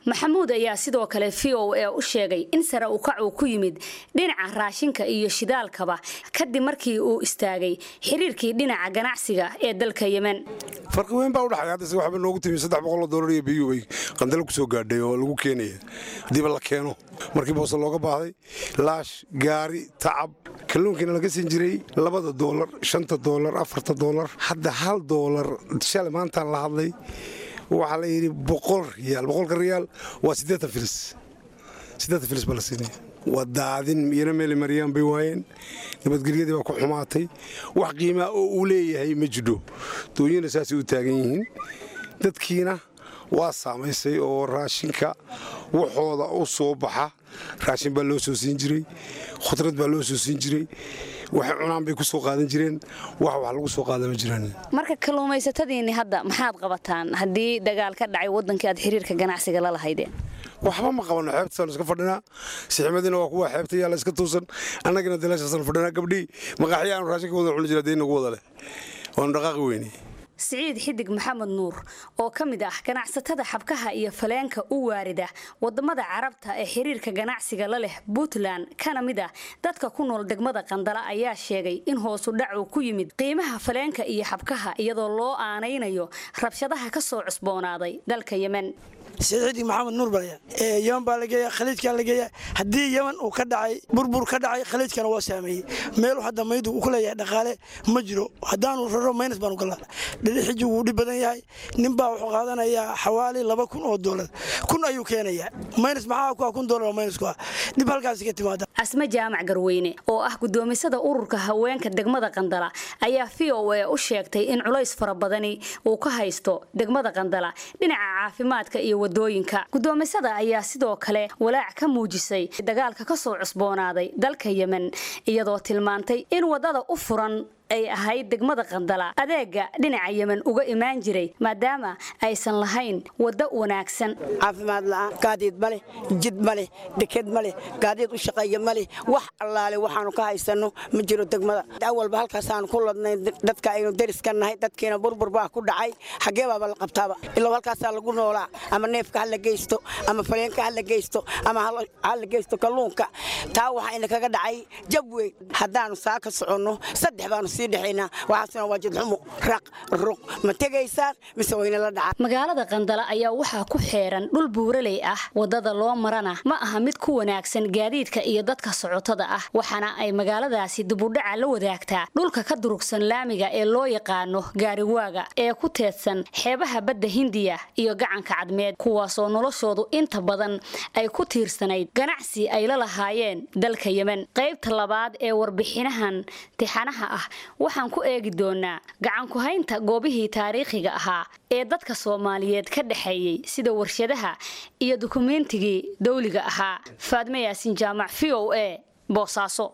maxamuud ayaa sidoo kale v o a u sheegay in sare u kac uu ku yimid dhinaca raashinka iyo shidaalkaba kadib markii uu istaagay xiriirkii dhinaca ganacsiga ee dalka yemen farqi weyn baa udhaxay hadda waxba noogu timi saddex boqoloo dollar iyo biyu bay qandalo kusoo gaadhay oo lagu keenaya haddiiba la keeno markii boose looga baahday laash gaari tacab kalluunkiina laga siin jiray labada doolar shanta doolar afarta doolar hadda hal doolar shalay maantaan la hadlay waxaa la yidhi boqol riyaal boqolka riyaal waa siddeetan filis siddeetan filis baa la siinaya waa daadin iyana meeli mariyaan bay waayeen nabadgelyadii baa ku xumaatay wax qiimaa oo uu leeyahay ma jidho dooyina saasay u taagan yihiin dadkiina waa saamaysay oo raashinka waxooda u soo baxa raashin baa loo soo siin jiray khudrad baa loo soo siin jiray waxay cunaan bay ku soo qaadan jireen wax wax lagu soo qaada ma jiraan marka kalluumaysatadiinni hadda maxaad qabataan haddii dagaal ka dhacay waddankii aad xiriirka ganacsiga la lahaydeen waxba ma qabano xeebtasaanu iska fadhinaa siximadiina waa kuwa xeebta yaalla iska tuusan annagina dalaashaasaan fadhinaa gabdhii maqaaxya aanu raashinka wada cuni jira dee nagu wada leh waanu dhaqaaqi weyne siciid xidig maxamed nuur oo ka mid ah ganacsatada xabkaha iyo faleenka u waarida wadamada carabta ee xiriirka ganacsiga la leh puntland kana mid ah dadka ku nool degmada qandala ayaa sheegay in hoosu dhac uu ku yimid qiimaha faleenka iyo xabkaha iyadoo loo aanaynayo rabshadaha ka soo cusboonaaday dalka yemen siciidi maxamed nuur balya yeman baa lageeya khaliijkaa lageeya haddii yeman uu ka dhacay burbur ka dhacay khaliijkana waa saameeyey meelu hadda maydu uu ku leeyahay dhaqaale ma jiro haddaanu raro maynas baanu gallaa dhilixiji wuu dhib badan yahay ninbaa wuxuu qaadanayaa xawaali laba kun oo doolar kun ayuu keenayaa maynas maxaa ku ah kun doolar oo maynas ku ah dhib halkaasi ka timaada asme jaamac garweyne oo ah gudoomisada ururka haweenka degmada qandala ayaa v o a u sheegtay in culays fara badani uu ka haysto degmada qandala dhinaca caafimaadka iyo wadooyinka gudoomisada ayaa sidoo kale walaac ka muujisay dagaalka ka soo cusboonaaday dalka yemen iyadoo tilmaantay in wadada u furan ay ahayd degmada qandala adeega dhinaca yemen uga imaan jiray maadaama aysan lahayn waddo wanaagsan caafimaad la'aan gaadiid ma leh jid ma leh deked ma leh gaadiid u shaqeeya ma leh wax allaale waxaanu ka haysanno ma jiro degmada awalba halkaasaanu ku ladnay dadka aynu deriska nahay dadkiina burbur baa ku dhacay xaggee baaba la qabtaaba ilaa halkaasaa lagu noolaa ama neefka ha la geysto ama faleenka ha la geysto ama ha la geysto kalluunka taa waxaa ina kaga dhacay jab weyn haddaanu saa ka soconno saddex baanu sii dhexaynaa waxaasna waa jidxumo raq ruq ma tegaysaan mise wayna la dhacaan magaalada qandala ayaa waxaa ku xeeran dhul buuraley ah wadada loo marana ma aha mid ku wanaagsan gaadiidka iyo dadka socotada ah waxaana ay magaaladaasi dibudhaca la wadaagtaa dhulka ka durugsan laamiga ee loo yaqaano gaariwaaga ee ku teedsan xeebaha badda hindiya iyo gacanka cadmeed kuwaasoo noloshoodu inta badan ay ku tiirsanayd ganacsi ay la lahaayeen dalka yemen qaybta labaad ee warbixinahan tixanaha ah waxaan ku eegi doonaa gacankuhaynta goobihii taariikhiga ahaa ee dadka soomaaliyeed ka dhexeeyey sida warshadaha iyo dukumeentigii dawliga ahaa faadme yaasin jaamac v o a boosaaso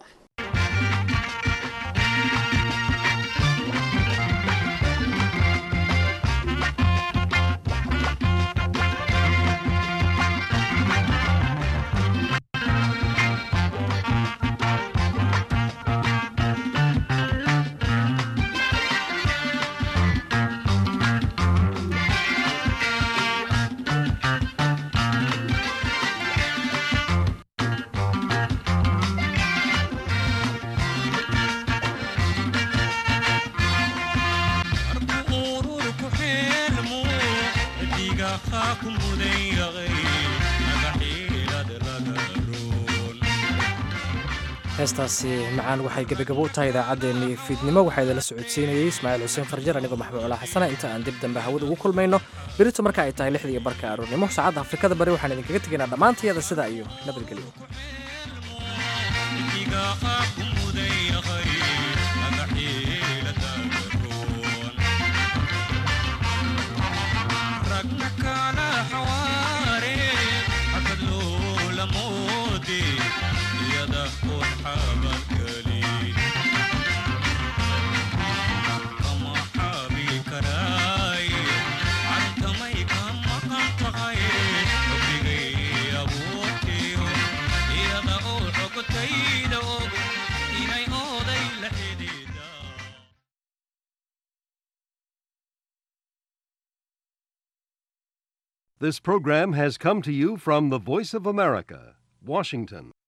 heestaasi macaan waxay gebagabo u tahay idaacaddeenii fiidnimo waxaa idinla socodsiinayey ismaaciil xuseen farjar anigoo maxmuud colaa xasana inta aan dib dambe hawada ugu kulmayno berito marka ay tahay lixdii barka aroornimo saacadda afrikada bari waxaan idinkaga tegaynaa dhammaantayada sidaa iyo nabadgelyo This program has come to you from the Voice of America, Washington.